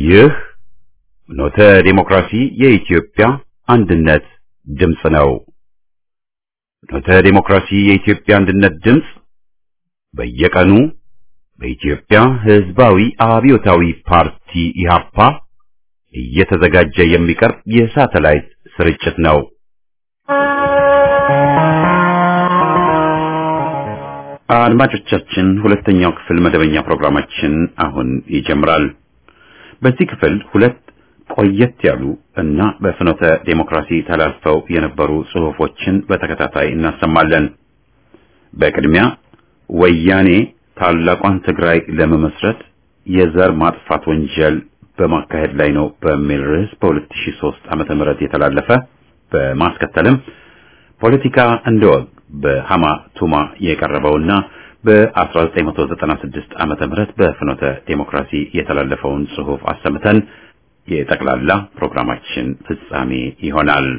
ይህ ኖተ ዴሞክራሲ የኢትዮጵያ አንድነት ድምፅ ነው። ኖተ ዴሞክራሲ የኢትዮጵያ አንድነት ድምፅ በየቀኑ በኢትዮጵያ ሕዝባዊ አብዮታዊ ፓርቲ ኢህአፓ እየተዘጋጀ የሚቀርብ የሳተላይት ስርጭት ነው። አድማጮቻችን ሁለተኛው ክፍል መደበኛ ፕሮግራማችን አሁን ይጀምራል። በዚህ ክፍል ሁለት ቆየት ያሉ እና በፍኖተ ዴሞክራሲ ተላልፈው የነበሩ ጽሑፎችን በተከታታይ እናሰማለን። በቅድሚያ ወያኔ ታላቋን ትግራይ ለመመስረት የዘር ማጥፋት ወንጀል በማካሄድ ላይ ነው በሚል ርዕስ በ2003 ዓመተ ምህረት የተላለፈ በማስከተልም ፖለቲካ እንደ ወግ በሃማ ቱማ የቀረበውና በ1996 ዓመተ ምህረት በፍኖተ ዴሞክራሲ የተላለፈውን ጽሑፍ አሰምተን የጠቅላላ ፕሮግራማችን ፍጻሜ ይሆናል።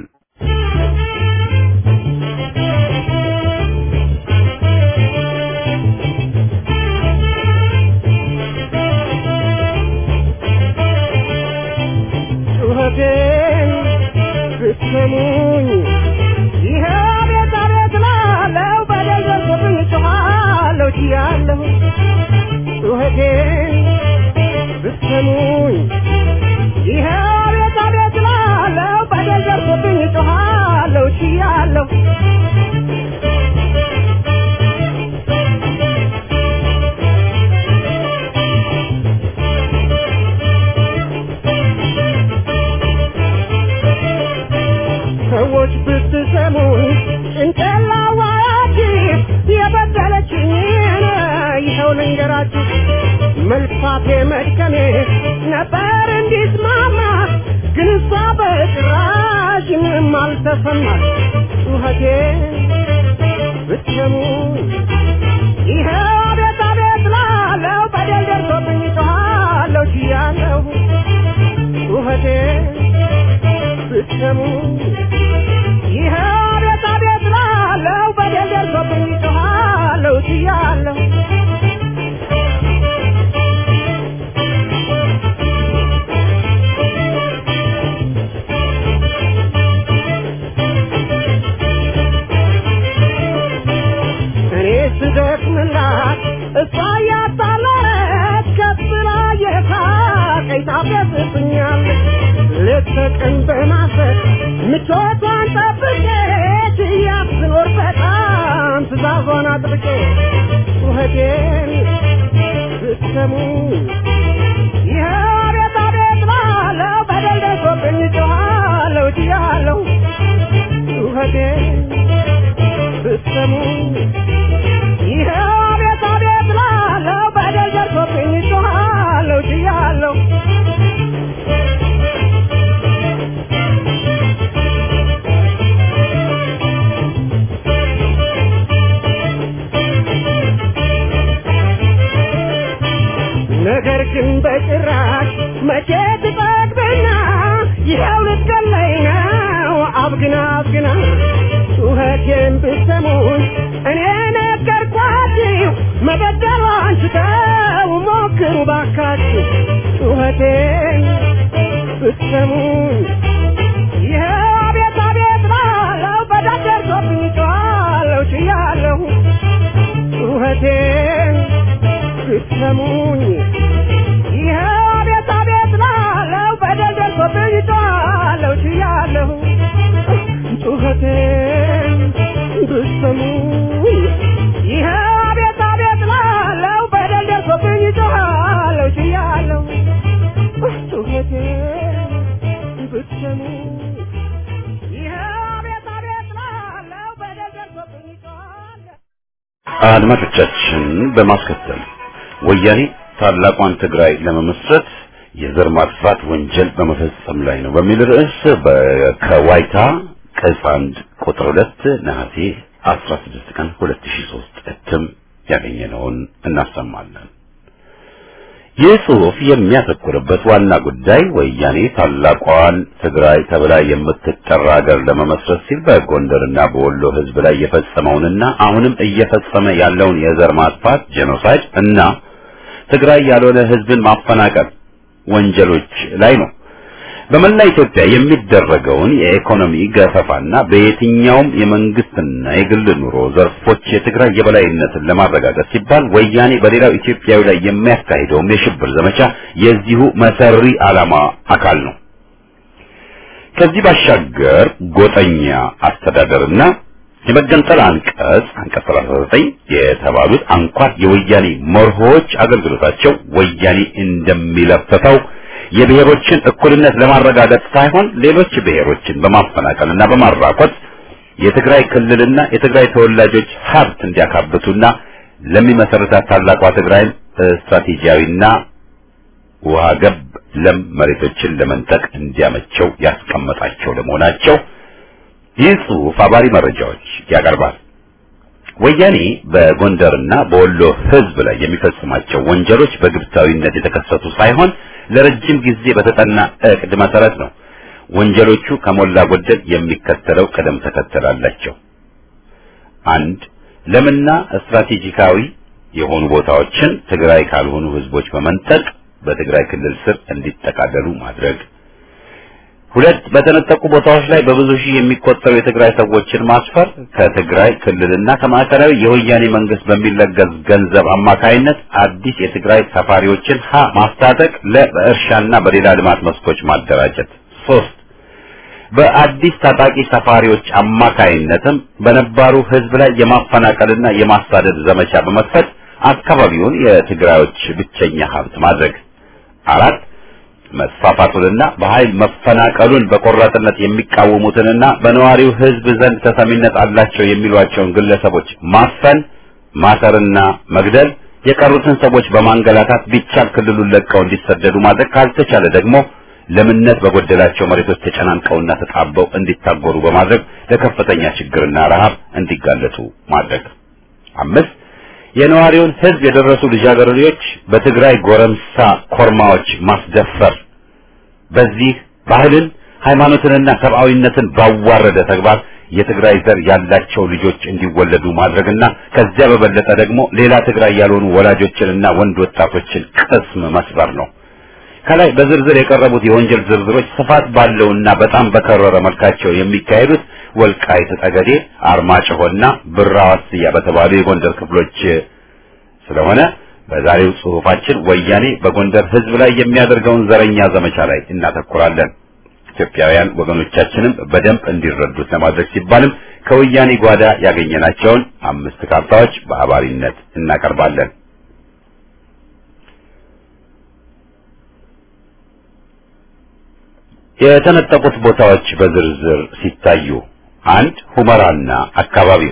ጩኸቴን ብትሰሙኝ ይሄ ቤት አቤት ላለው በደል ደርሶብኝ ጮኻለሁ ችያለሁ ጩኸቴን ብትሰሙኝ ይሄ ቤት አቤት ላለው በደል ደርሶብኝ ጮኻለሁ ችያለሁ ሰዎች ብትሰሙኝ ጭንቅላዋያችሁ የበደለችኝን ይኸው ልንገራችሁ። መልፋቴ መድከሜ ነበር እንዲስማማ ግን እሷ በጭራሽ ምንም አልተሰማት። ጩኸቴ ብትሰሙኝ ይኸው አቤት አቤት ላለው በደል ደርሶብኝ ጮኻለሁ ችያለሁ ጩኸቴ ብትሰሙ ይሄ አቤት አቤት ላለው በደል ደርሶብኝ ጮኻለሁ ችያለሁ እኔ ስደክምላት እሷ እያጣለች ከብላ የሳቀኝ ታፌዝብኛለች ሌት ተቀን በማሰብ ምቾቷን ጠብቄ ትያት ስኖር በጣም ትእዛዟን አጥብቄ ጩኸቴን ብትሰሙ ይኸው አቤት አቤት ላለው በደል ደርሶብኝ ጮኻለሁ ችያለሁ ጩኸቴን ብትሰሙ ይኸው አቤት አቤት ላለው በደል ደርሶብኝ ጮኻለሁ ችያለሁ ነገር ግን በጭራሽ መቼ ትጠግብና ይኸው ልትገለኝ ነው አብግና አብግና ጩኸቴን ብትሰሙኝ እኔ ነገርኳችሁ መበደሏን ስተው ሞክሩ ባካችሁ ጩኸቴን ብትሰሙኝ ይኸው አቤት አቤት ላለው በዳር ደርሶብኝ ጮኻለሁ ችያለሁ ጩኸቴን ብትሰሙኝ ይኸው አቤት አቤት ላለው በደል ደርሶብኝ ጮኻለሁ ችያለሁ ጩኸቴን ብትሰሙኝ ይኸው አቤት አቤት ላለው በደል ደርሶብኝ ጮኻለሁ ችያለሁ ጩኸቴን ብትሰሙኝ ይኸው አቤት አቤት ላለው በደል ደርሶብኝ ጮኻለሁ አድማጮቻችን በማስከተል ወያኔ ታላቋን ትግራይ ለመመስረት የዘር ማጥፋት ወንጀል በመፈጸም ላይ ነው በሚል ርዕስ በ- ከዋይታ ቅጽ አንድ ቁጥር ሁለት ነሐሴ 16 ቀን 2003 እትም ያገኘነውን እናሰማለን። ይህ ጽሑፍ የሚያተኩርበት ዋና ጉዳይ ወያኔ ታላቋን ትግራይ ተብላ የምትጠራ ሀገር ለመመስረት ሲል በጎንደርና በወሎ ሕዝብ ላይ የፈጸመውንና አሁንም እየፈጸመ ያለውን የዘር ማጥፋት ጄኖሳይድ እና ትግራይ ያልሆነ ሕዝብን ማፈናቀል ወንጀሎች ላይ ነው። በመላ ኢትዮጵያ የሚደረገውን የኢኮኖሚ ገፈፋና በየትኛውም የመንግስትና የግል ኑሮ ዘርፎች የትግራይ የበላይነትን ለማረጋገጥ ሲባል ወያኔ በሌላው ኢትዮጵያዊ ላይ የሚያካሂደውም የሽብር ዘመቻ የዚሁ መሰሪ ዓላማ አካል ነው። ከዚህ ባሻገር ጎጠኛ አስተዳደርና የመገንጠል አንቀጽ አንቀጽ 39 የተባሉት አንኳር የወያኔ መርሆች አገልግሎታቸው ወያኔ እንደሚለፈተው የብሔሮችን እኩልነት ለማረጋገጥ ሳይሆን ሌሎች ብሔሮችን በማፈናቀልና በማራቆት የትግራይ ክልልና የትግራይ ተወላጆች ሀብት እንዲያካብቱና ለሚመሰረታት ታላቋ ትግራይም ስትራቴጂያዊና ውሃ ገብ ለም መሬቶችን ለመንጠቅ እንዲያመቸው ያስቀመጣቸው ለመሆናቸው ይህ ጽሑፍ አባሪ መረጃዎች ያቀርባል። ወያኔ በጎንደርና በወሎ ሕዝብ ላይ የሚፈጽማቸው ወንጀሎች በግብታዊነት የተከሰቱ ሳይሆን ለረጅም ጊዜ በተጠና እቅድ መሰረት ነው። ወንጀሎቹ ከሞላ ጎደል የሚከተለው ቅደም ተከተል አላቸው። አንድ ለምና ስትራቴጂካዊ የሆኑ ቦታዎችን ትግራይ ካልሆኑ ህዝቦች በመንጠቅ በትግራይ ክልል ስር እንዲጠቃለሉ ማድረግ። ሁለት በተነጠቁ ቦታዎች ላይ በብዙ ሺህ የሚቆጠሩ የትግራይ ሰዎችን ማስፈር ከትግራይ ክልልና ከማዕከላዊ የወያኔ መንግስት በሚለገስ ገንዘብ አማካይነት አዲስ የትግራይ ሰፋሪዎችን ሀ ማስታጠቅ ለ በእርሻና በሌላ ልማት መስኮች ማደራጀት። ሶስት በአዲስ ታጣቂ ሰፋሪዎች አማካይነትም በነባሩ ህዝብ ላይ የማፈናቀልና የማሳደድ ዘመቻ በመክፈት አካባቢውን የትግራዮች ብቸኛ ሀብት ማድረግ። አራት መስፋፋቱንና በኃይል መፈናቀሉን በቆራጥነት የሚቃወሙትንና በነዋሪው ህዝብ ዘንድ ተሰሚነት አላቸው የሚሏቸውን ግለሰቦች ማፈን፣ ማሰርና መግደል፣ የቀሩትን ሰዎች በማንገላታት ቢቻል ክልሉን ለቀው እንዲሰደዱ ማድረግ፣ ካልተቻለ ደግሞ ለምነት በጎደላቸው መሬቶች ተጨናንቀውና ተጣበው እንዲታጎሩ በማድረግ ለከፍተኛ ችግርና ረሃብ እንዲጋለጡ ማድረግ። አምስት የነዋሪውን ህዝብ የደረሱ ልጃገረዶች በትግራይ ጎረምሳ ኮርማዎች ማስደፈር። በዚህ ባህልን ሃይማኖትንና ሰብአዊነትን ባዋረደ ተግባር የትግራይ ዘር ያላቸው ልጆች እንዲወለዱ ማድረግና ከዚያ በበለጠ ደግሞ ሌላ ትግራይ ያልሆኑ ወላጆችንና ወንድ ወጣቶችን ቅስም መስበር ነው። ከላይ በዝርዝር የቀረቡት የወንጀል ዝርዝሮች ስፋት ባለውና በጣም በከረረ መልካቸው የሚካሄዱት ወልቃይት ጠገዴ፣ አርማጭሆና ብራዋስያ በተባሉ የጎንደር ክፍሎች ስለሆነ በዛሬው ጽሑፋችን ወያኔ በጎንደር ህዝብ ላይ የሚያደርገውን ዘረኛ ዘመቻ ላይ እናተኩራለን። ኢትዮጵያውያን ወገኖቻችንም በደንብ እንዲረዱት ለማድረግ ሲባልም ከወያኔ ጓዳ ያገኘናቸውን አምስት ካርታዎች በአባሪነት እናቀርባለን። የተነጠቁት ቦታዎች በዝርዝር ሲታዩ አንድ ሁመራና አካባቢው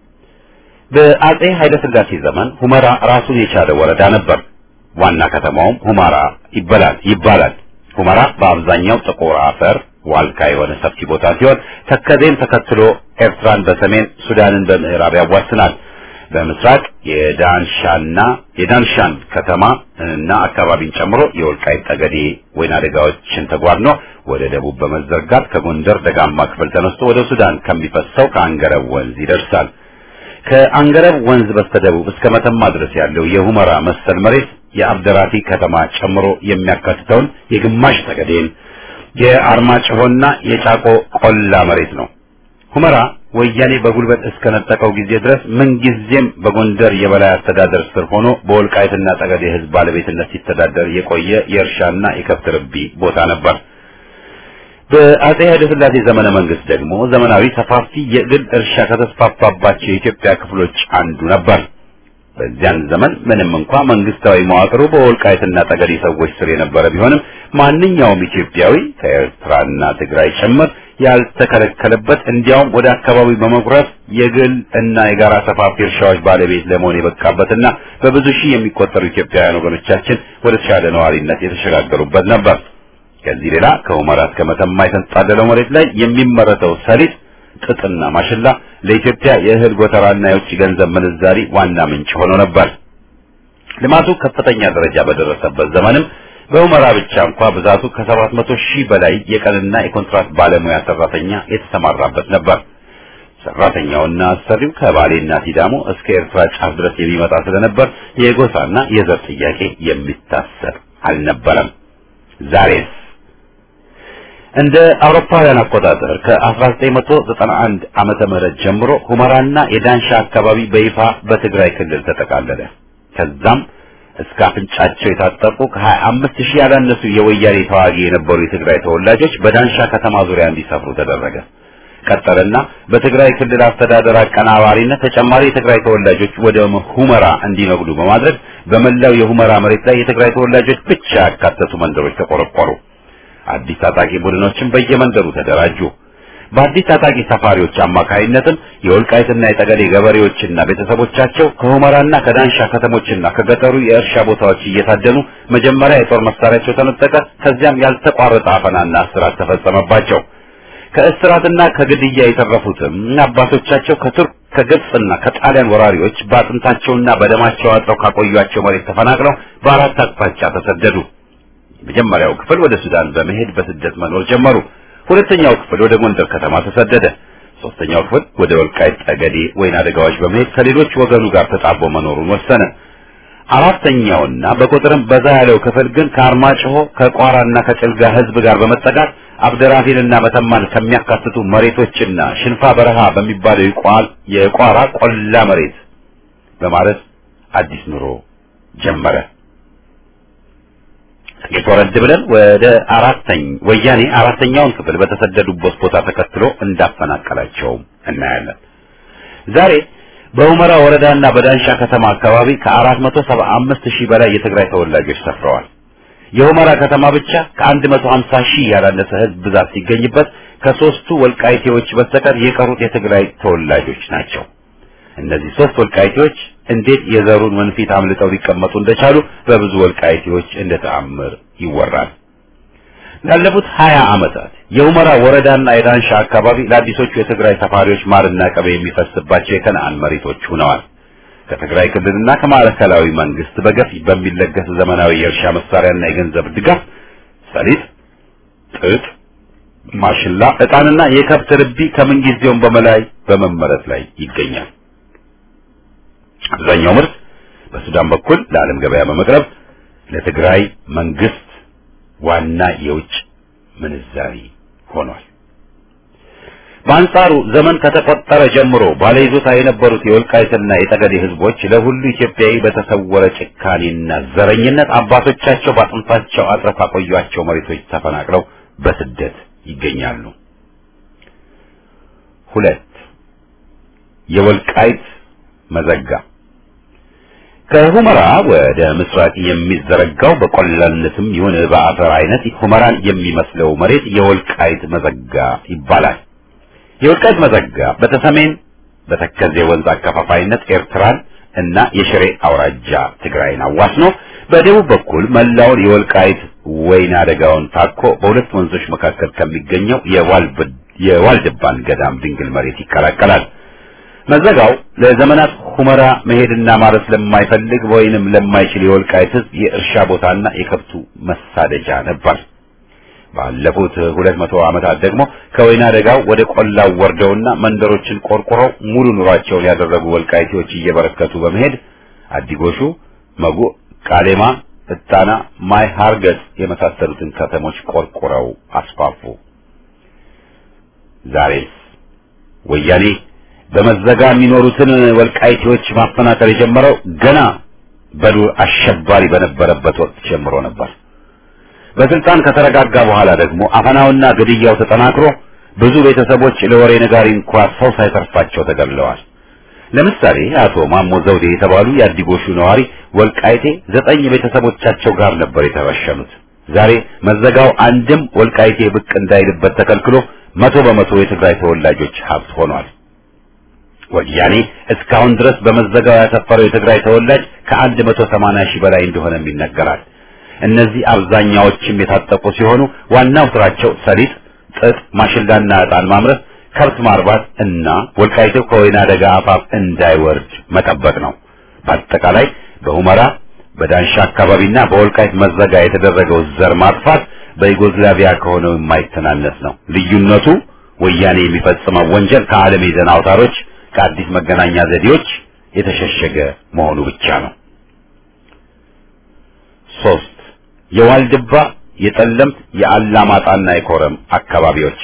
በአጼ ኃይለ ሥላሴ ዘመን ሁመራ ራሱን የቻለ ወረዳ ነበር። ዋና ከተማውም ሁመራ ይባላል ይባላል። ሁመራ በአብዛኛው ጥቁር አፈር ዋልካ የሆነ ሰፊ ቦታ ሲሆን ተከዜን ተከትሎ ኤርትራን በሰሜን ሱዳንን በምዕራብ ያዋስናል። በምስራቅ የዳንሻና የዳንሻን ከተማ እና አካባቢን ጨምሮ የወልቃይት ጠገዴ ወይና ደጋዎችን ተጓድኖ ወደ ደቡብ በመዘርጋት ከጎንደር ደጋማ ክፍል ተነስቶ ወደ ሱዳን ከሚፈሰው ከአንገረብ ወንዝ ይደርሳል። ከአንገረብ ወንዝ በስተደቡብ እስከ መተማ ድረስ ያለው የሁመራ መሰል መሬት የአብደራፊ ከተማ ጨምሮ የሚያካትተውን የግማሽ ጠገዴን የአርማጭሆና የጫቆ ቆላ መሬት ነው። ሁመራ ወያኔ በጉልበት እስከነጠቀው ጊዜ ድረስ ምንጊዜም በጎንደር የበላይ አስተዳደር ስር ሆኖ በወልቃይትና ጠገዴ ሕዝብ ባለቤትነት ሲተዳደር የቆየ የእርሻና የከብት ርቢ ቦታ ነበር። በአጼ ኃይለ ሥላሴ ዘመነ መንግስት ደግሞ ዘመናዊ ሰፋፊ የግል እርሻ ከተስፋፋባቸው የኢትዮጵያ ክፍሎች አንዱ ነበር። በዚያን ዘመን ምንም እንኳ መንግስታዊ መዋቅሩ በወልቃይትና ጠገዴ ሰዎች ስር የነበረ ቢሆንም ማንኛውም ኢትዮጵያዊ ከኤርትራና ትግራይ ጭምር ያልተከለከለበት እንዲያውም ወደ አካባቢው በመጉረፍ የግል እና የጋራ ሰፋፊ እርሻዎች ባለቤት ለመሆን የበቃበትና በብዙ ሺህ የሚቆጠሩ ኢትዮጵያውያን ወገኖቻችን ወደ ተሻለ ነዋሪነት የተሸጋገሩበት ነበር። ከዚህ ሌላ ከሁመራ እስከ መተማ የተንጣለለው መሬት ላይ የሚመረተው ሰሊጥ፣ ጥጥና ማሽላ ለኢትዮጵያ የእህል ጎተራና የውጭ ገንዘብ ምንዛሪ ዋና ምንጭ ሆኖ ነበር። ልማቱ ከፍተኛ ደረጃ በደረሰበት ዘመንም በሁመራ ብቻ እንኳ ብዛቱ ከሰባት መቶ ሺህ በላይ የቀንና የኮንትራት ባለሙያ ሰራተኛ የተሰማራበት ነበር። ሰራተኛውና አሰሪው ከባሌና ሲዳሞ እስከ ኤርትራ ጫፍ ድረስ የሚመጣ ስለነበር የጎሳና የዘር ጥያቄ የሚታሰብ አልነበረም። ዛሬስ እንደ አውሮፓውያን አቆጣጠር ከ1991 ዓመተ ምህረት ጀምሮ ሁመራና የዳንሻ አካባቢ በይፋ በትግራይ ክልል ተጠቃለለ። ከዛም እስከ አፍንጫቸው የታጠቁ ከ25 ሺህ ያላነሱ የወያኔ ተዋጊ የነበሩ የትግራይ ተወላጆች በዳንሻ ከተማ ዙሪያ እንዲሰፍሩ ተደረገ። ቀጠልና በትግራይ ክልል አስተዳደር አቀናባሪነት ተጨማሪ የትግራይ ተወላጆች ወደ ሁመራ እንዲነግዱ በማድረግ በመላው የሁመራ መሬት ላይ የትግራይ ተወላጆች ብቻ ያካተቱ መንደሮች ተቆረቆሩ። አዲስ ታጣቂ ቡድኖችን በየመንደሩ ተደራጁ። በአዲስ ታጣቂ ሰፋሪዎች አማካይነትም የወልቃይትና የጠገዴ ገበሬዎችና ቤተሰቦቻቸው ከሁመራና ከዳንሻ ከተሞችና ከገጠሩ የእርሻ ቦታዎች እየታደኑ መጀመሪያ የጦር መሳሪያቸው ተነጠቀ። ከዚያም ያልተቋረጠ አፈናና እስራት ተፈጸመባቸው። ከእስራትና ከግድያ የተረፉትም አባቶቻቸው ከቱርክ ከግብፅና ከጣሊያን ወራሪዎች በአጥንታቸውና በደማቸው አጥረው ካቆዩአቸው መሬት ተፈናቅለው በአራት አቅጣጫ ተሰደዱ። የመጀመሪያው ክፍል ወደ ሱዳን በመሄድ በስደት መኖር ጀመሩ። ሁለተኛው ክፍል ወደ ጎንደር ከተማ ተሰደደ። ሶስተኛው ክፍል ወደ ወልቃይት ጠገዴ፣ ወይና አደጋዎች በመሄድ ከሌሎች ወገኑ ጋር ተጣቦ መኖሩን ወሰነ። አራተኛውና በቁጥርም በዛ ያለው ክፍል ግን ከአርማጭሆ ከቋራና ከጭልጋ ሕዝብ ጋር በመጠጋት አብደራፊንና መተማን ከሚያካትቱ መሬቶችና ሽንፋ በረሃ በሚባለው የቋል የቋራ ቆላ መሬት በማለት አዲስ ኑሮ ጀመረ። ጥቂት ወረድ ብለን ወደ አራተኝ ወያኔ አራተኛውን ክፍል በተሰደዱበት ቦታ ተከትሎ እንዳፈናቀላቸውም እናያለን። ዛሬ በሁመራ ወረዳና በዳንሻ ከተማ አካባቢ ከአራት መቶ ሰባ አምስት ሺህ በላይ የትግራይ ተወላጆች ሰፍረዋል። የሁመራ ከተማ ብቻ ከአንድ መቶ ሀምሳ ሺህ ያላነሰ ህዝብ ብዛት ሲገኝበት ከሶስቱ ወልቃይቴዎች በስተቀር የቀሩት የትግራይ ተወላጆች ናቸው። እነዚህ ሶስት ወልቃይቴዎች እንዴት የዘሩን ወንፊት አምልጠው ሊቀመጡ እንደቻሉ በብዙ ወልቃይቴዎች እንደ ተአምር ይወራል። ላለፉት ሀያ ዓመታት የሁመራ ወረዳና የዳንሻ አካባቢ ለአዲሶቹ የትግራይ ሰፋሪዎች ማርና ቅቤ የሚፈስባቸው የከነአን መሬቶች ሆነዋል። ከትግራይ ክልልና ከማዕከላዊ መንግስት በገፍ በሚለገስ ዘመናዊ የእርሻ መሳሪያና የገንዘብ ድጋፍ ሰሊጥ፣ ጥጥ፣ ማሽላ፣ ዕጣንና የከብት ርቢ ከምንጊዜውም በመላይ በመመረት ላይ ይገኛል። አብዛኛው ምርት በሱዳን በኩል ለዓለም ገበያ በመቅረብ ለትግራይ መንግስት ዋና የውጭ ምንዛሪ ሆኗል። በአንጻሩ ዘመን ከተቆጠረ ጀምሮ ባለይዞታ የነበሩት የወልቃይትና የጠገዴ ህዝቦች ለሁሉ ኢትዮጵያዊ በተሰወረ ጭካኔና ዘረኝነት አባቶቻቸው በአጥንታቸው አጥረው ካቆዩአቸው መሬቶች ተፈናቅለው በስደት ይገኛሉ። ሁለት የወልቃይት መዘጋ ከሁመራ ወደ ምስራቅ የሚዘረጋው በቆላነትም ይሁን በአፈር አይነት ሁመራን የሚመስለው መሬት የወልቃይት መዘጋ ይባላል። የወልቃይት መዘጋ በተሰሜን በተከዜ ወንዝ አከፋፋይነት ኤርትራን እና የሽሬ አውራጃ ትግራይን አዋስኖ በደቡብ በኩል መላውን የወልቃይት ወይና አደጋውን ታኮ በሁለት ወንዞች መካከል ከሚገኘው የዋልድባን ገዳም ድንግል መሬት ይቀላቀላል። መዘጋው ለዘመናት ሁመራ መሄድና ማረስ ለማይፈልግ ወይንም ለማይችል የወልቃይት ሕዝብ የእርሻ ቦታና የከብቱ መሳደጃ ነበር። ባለፉት ሁለት መቶ ዓመታት ደግሞ ከወይና ደጋው ወደ ቆላው ወርደውና መንደሮችን ቆርቁረው ሙሉ ኑሯቸውን ያደረጉ ወልቃይቴዎች እየበረከቱ በመሄድ አዲጎሹ፣ መጉ፣ ቃሌማ፣ እጣና፣ ማይ ሃርገጽ የመሳሰሉትን ከተሞች ቆርቁረው አስፋፉ። ዛሬስ ወያኔ በመዘጋ የሚኖሩትን ወልቃይቴዎች ማፈናቀል የጀመረው ገና በዱር አሸባሪ በነበረበት ወቅት ጀምሮ ነበር። በስልጣን ከተረጋጋ በኋላ ደግሞ አፈናውና ግድያው ተጠናክሮ ብዙ ቤተሰቦች ለወሬ ነጋሪ እንኳ ሰው ሳይተርፋቸው ተገድለዋል። ለምሳሌ አቶ ማሞ ዘውዴ የተባሉ የአዲጎሹ ነዋሪ ወልቃይቴ ዘጠኝ ቤተሰቦቻቸው ጋር ነበር የተረሸኑት። ዛሬ መዘጋው አንድም ወልቃይቴ ብቅ እንዳይልበት ተከልክሎ መቶ በመቶ የትግራይ ተወላጆች ሀብት ሆኗል። ወያኔ እስካሁን ድረስ በመዘጋው ያሰፈረው የትግራይ ተወላጅ ከአንድ መቶ ሰማንያ ሺህ በላይ እንደሆነም ይነገራል። እነዚህ አብዛኛዎችም የታጠቁ ሲሆኑ ዋናው ስራቸው ሰሊጥ፣ ጥጥ፣ ማሽላና ዕጣን ማምረት፣ ከብት ማርባት እና ወልቃይቴው ከወይና ደጋ አፋፍ እንዳይወርድ መጠበቅ ነው። በአጠቃላይ በሁመራ በዳንሻ አካባቢና በወልቃይት መዘጋ የተደረገው ዘር ማጥፋት በዩጎዝላቪያ ከሆነው የማይተናነስ ነው። ልዩነቱ ወያኔ የሚፈጽመው ወንጀል ከዓለም የዜና አውታሮች ከአዲስ መገናኛ ዘዴዎች የተሸሸገ መሆኑ ብቻ ነው። ሶስት የዋልድባ የጠለምት የአላማጣና የኮረም አካባቢዎች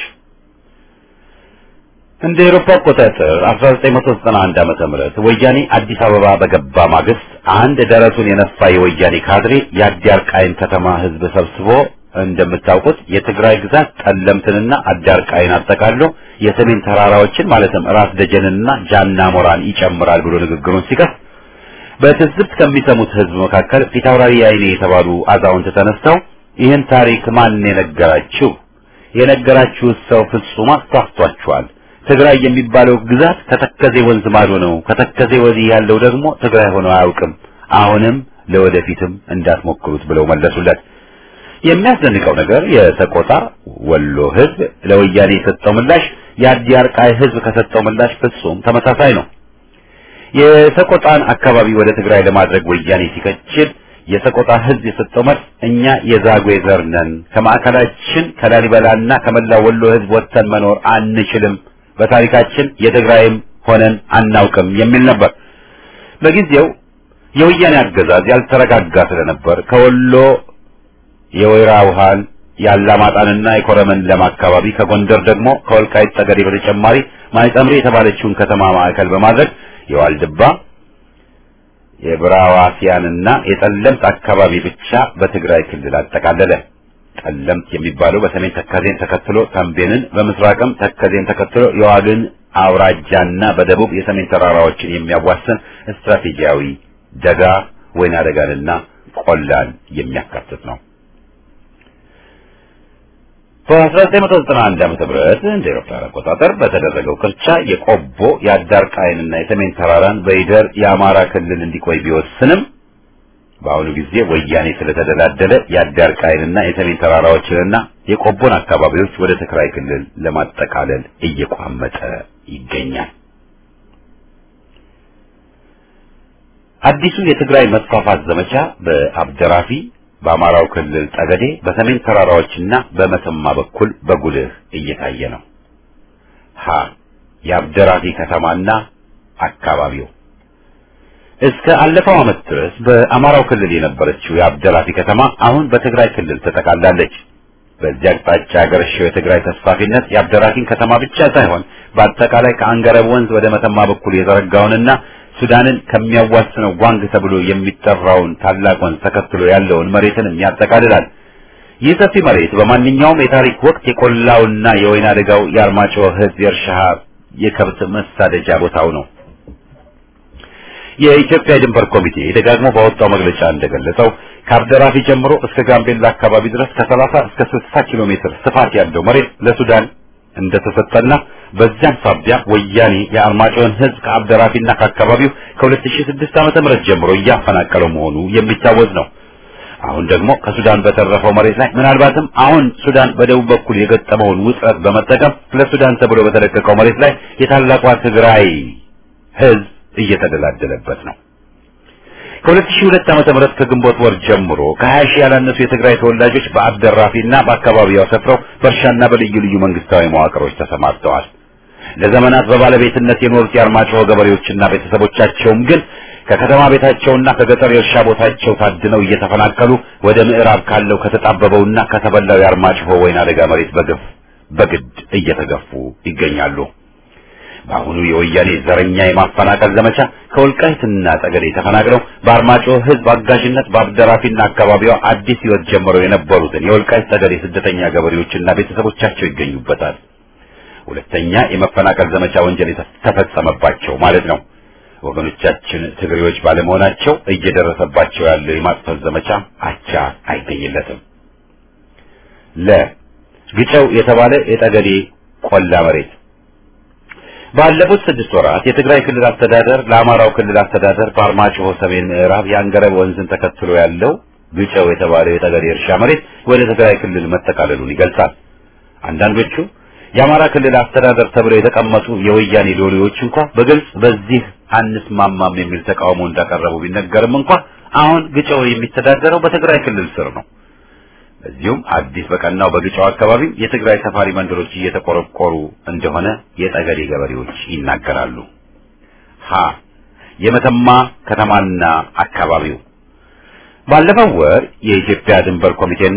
እንደ ኤሮፓ አቆጣጠር 1991 ዓመተ ምህረት ወያኔ አዲስ አበባ በገባ ማግስት አንድ ደረቱን የነፋ የወያኔ ካድሬ የአዲያርቃይን ከተማ ህዝብ ሰብስቦ እንደምታውቁት የትግራይ ግዛት ጠለምትንና አዳርቃይን አጠቃሎ የሰሜን ተራራዎችን ማለትም ራስ ደጀንንና ጃና ሞራን ይጨምራል ብሎ ንግግሩን ሲከፍ በትዝብት ከሚሰሙት ህዝብ መካከል ፊታውራሪ አይኔ የተባሉ አዛውንት ተነስተው ይህን ታሪክ ማን የነገራችሁ? የነገራችሁ ሰው ፍጹም አስታፍቷችኋል። ትግራይ የሚባለው ግዛት ከተከዜ ወንዝ ማዶ ነው። ከተከዜ ወዲህ ያለው ደግሞ ትግራይ ሆኖ አያውቅም። አሁንም ለወደፊትም እንዳትሞክሩት ብለው መለሱለት። የሚያስደንቀው ነገር የሰቆጣ ወሎ ህዝብ ለወያኔ የሰጠው ምላሽ የአዲያርቃይ ህዝብ ከሰጠው ምላሽ ፍጹም ተመሳሳይ ነው። የሰቆጣን አካባቢ ወደ ትግራይ ለማድረግ ወያኔ ሲከችል የሰቆጣ ህዝብ የሰጠው መልስ እኛ የዛጉዌ ዘር ነን፣ ከማዕከላችን ከላሊበላና ከመላው ወሎ ህዝብ ወጥተን መኖር አንችልም፣ በታሪካችን የትግራይም ሆነን አናውቅም የሚል ነበር። በጊዜው የወያኔ አገዛዝ ያልተረጋጋ ስለነበር ከወሎ የወይራ ውሃን የአላማጣንና የኮረመን ለም አካባቢ ከጎንደር ደግሞ ከወልቃይት ጠገዴ በተጨማሪ ማይጸምሪ የተባለችውን ከተማ ማዕከል በማድረግ የዋልድባ የብራዋሲያንና የጠለምት አካባቢ ብቻ በትግራይ ክልል አጠቃለለ። ጠለምት የሚባለው በሰሜን ተከዜን ተከትሎ ተንቤንን፣ በምስራቅም ተከዜን ተከትሎ የዋግን አውራጃና በደቡብ የሰሜን ተራራዎችን የሚያዋስን ስትራቴጂያዊ ደጋ ወይና ደጋንና ቆላን የሚያካትት ነው። በ1991 ዓመተ ምህረት እንደ ኤሮፓውያን አቆጣጠር በተደረገው ቅርቻ የቆቦ የአዳርቃይንና የሰሜን ተራራን በይደር የአማራ ክልል እንዲቆይ ቢወስንም በአሁኑ ጊዜ ወያኔ ስለተደላደለ የአዳርቃይንና የሰሜን ተራራዎችንና የቆቦን አካባቢዎች ወደ ትግራይ ክልል ለማጠቃለል እየቋመጠ ይገኛል። አዲሱ የትግራይ መስፋፋት ዘመቻ በአብደራፊ በአማራው ክልል ጠገዴ በሰሜን ተራራዎችና በመተማ በኩል በጉልህ እየታየ ነው። ሀ የአብደራፊ ከተማና አካባቢው እስከ አለፈው ዓመት ድረስ በአማራው ክልል የነበረችው የአብደራፊ ከተማ አሁን በትግራይ ክልል ተጠቃላለች። በዚህ አቅጣጫ ያገረሸው የትግራይ ተስፋፊነት የአብደራፊን ከተማ ብቻ ሳይሆን በአጠቃላይ ከአንገረብ ወንዝ ወደ መተማ በኩል የዘረጋውንና ሱዳንን ከሚያዋስነው ጓንግ ተብሎ የሚጠራውን ታላቅ ወንዝ ተከትሎ ያለውን መሬትንም ያጠቃልላል። ይህ ሰፊ መሬት በማንኛውም የታሪክ ወቅት የቆላውና የወይና ደጋው የአርማጭሆ ሕዝብ የእርሻ የከብት መሳደጃ ቦታው ነው። የኢትዮጵያ የድንበር ኮሚቴ ደጋግሞ ባወጣው መግለጫ እንደገለጸው ከአብደራፊ ጀምሮ እስከ ጋምቤላ አካባቢ ድረስ ከ30 እስከ 60 ኪሎ ሜትር ስፋት ያለው መሬት ለሱዳን እንደተሰጠና በዚያም ሳቢያ ወያኔ የአርማጭሆን ህዝብ ከአብደራፊና ከአካባቢው ከ2006 ዓመተ ምህረት ጀምሮ እያፈናቀለው መሆኑ የሚታወስ ነው። አሁን ደግሞ ከሱዳን በተረፈው መሬት ላይ ምናልባትም አሁን ሱዳን በደቡብ በኩል የገጠመውን ውጥረት በመጠቀም ለሱዳን ተብሎ በተለቀቀው መሬት ላይ የታላቋ ትግራይ ህዝብ እየተደላደለበት ነው። ከ2002 ዓመተ ምህረት ከግንቦት ወር ጀምሮ ከ20 ሺህ ያላነሱ የትግራይ ተወላጆች በአብደራፊና በአካባቢው ሰፍረው በእርሻና በልዩ ልዩ መንግስታዊ መዋቅሮች ተሰማርተዋል። ለዘመናት በባለቤትነት የኖሩት የአርማጭሆ ገበሬዎችና ቤተሰቦቻቸውም ግን ከከተማ ቤታቸውና ከገጠር የእርሻ ቦታቸው ታድነው እየተፈናቀሉ ወደ ምዕራብ ካለው ከተጣበበውና ከተበላው የአርማጭሆ ወይና ደጋ መሬት በግፍ በግድ እየተገፉ ይገኛሉ። በአሁኑ የወያኔ ዘረኛ የማፈናቀል ዘመቻ ከወልቃይትና ጠገዴ ተፈናቅለው በአርማጭሆ ህዝብ አጋዥነት በአብደራፊና አካባቢዋ አዲስ ህይወት ጀምረው የነበሩትን የወልቃይት ጠገዴ ስደተኛ ገበሬዎችና ቤተሰቦቻቸው ይገኙበታል። ሁለተኛ የመፈናቀል ዘመቻ ወንጀል ተፈጸመባቸው ማለት ነው። ወገኖቻችን ትግሬዎች ባለመሆናቸው እየደረሰባቸው ያለው የማጥፋት ዘመቻ አቻ አይገኝለትም። ለ ግጨው የተባለ የጠገዴ ቆላ መሬት ባለፉት ስድስት ወራት የትግራይ ክልል አስተዳደር ለአማራው ክልል አስተዳደር በአርማጭሆ ሰሜን ምዕራብ የአንገረብ ወንዝን ተከትሎ ያለው ግጨው የተባለው የጠገዴ እርሻ መሬት ወደ ትግራይ ክልል መጠቃለሉን ይገልጻል። አንዳንዶቹ የአማራ ክልል አስተዳደር ተብለው የተቀመጡ የወያኔ ሎሌዎች እንኳ በግልጽ በዚህ አንስማማም የሚል ተቃውሞ እንዳቀረቡ ቢነገርም እንኳ አሁን ግጨው የሚተዳደረው በትግራይ ክልል ስር ነው። በዚሁም አዲስ በቀናው በግጫው አካባቢ የትግራይ ሰፋሪ መንደሮች እየተቆረቆሩ እንደሆነ የጠገዴ ገበሬዎች ይናገራሉ። ሀ የመተማ ከተማና አካባቢው ባለፈው ወር የኢትዮጵያ ድንበር ኮሚቴና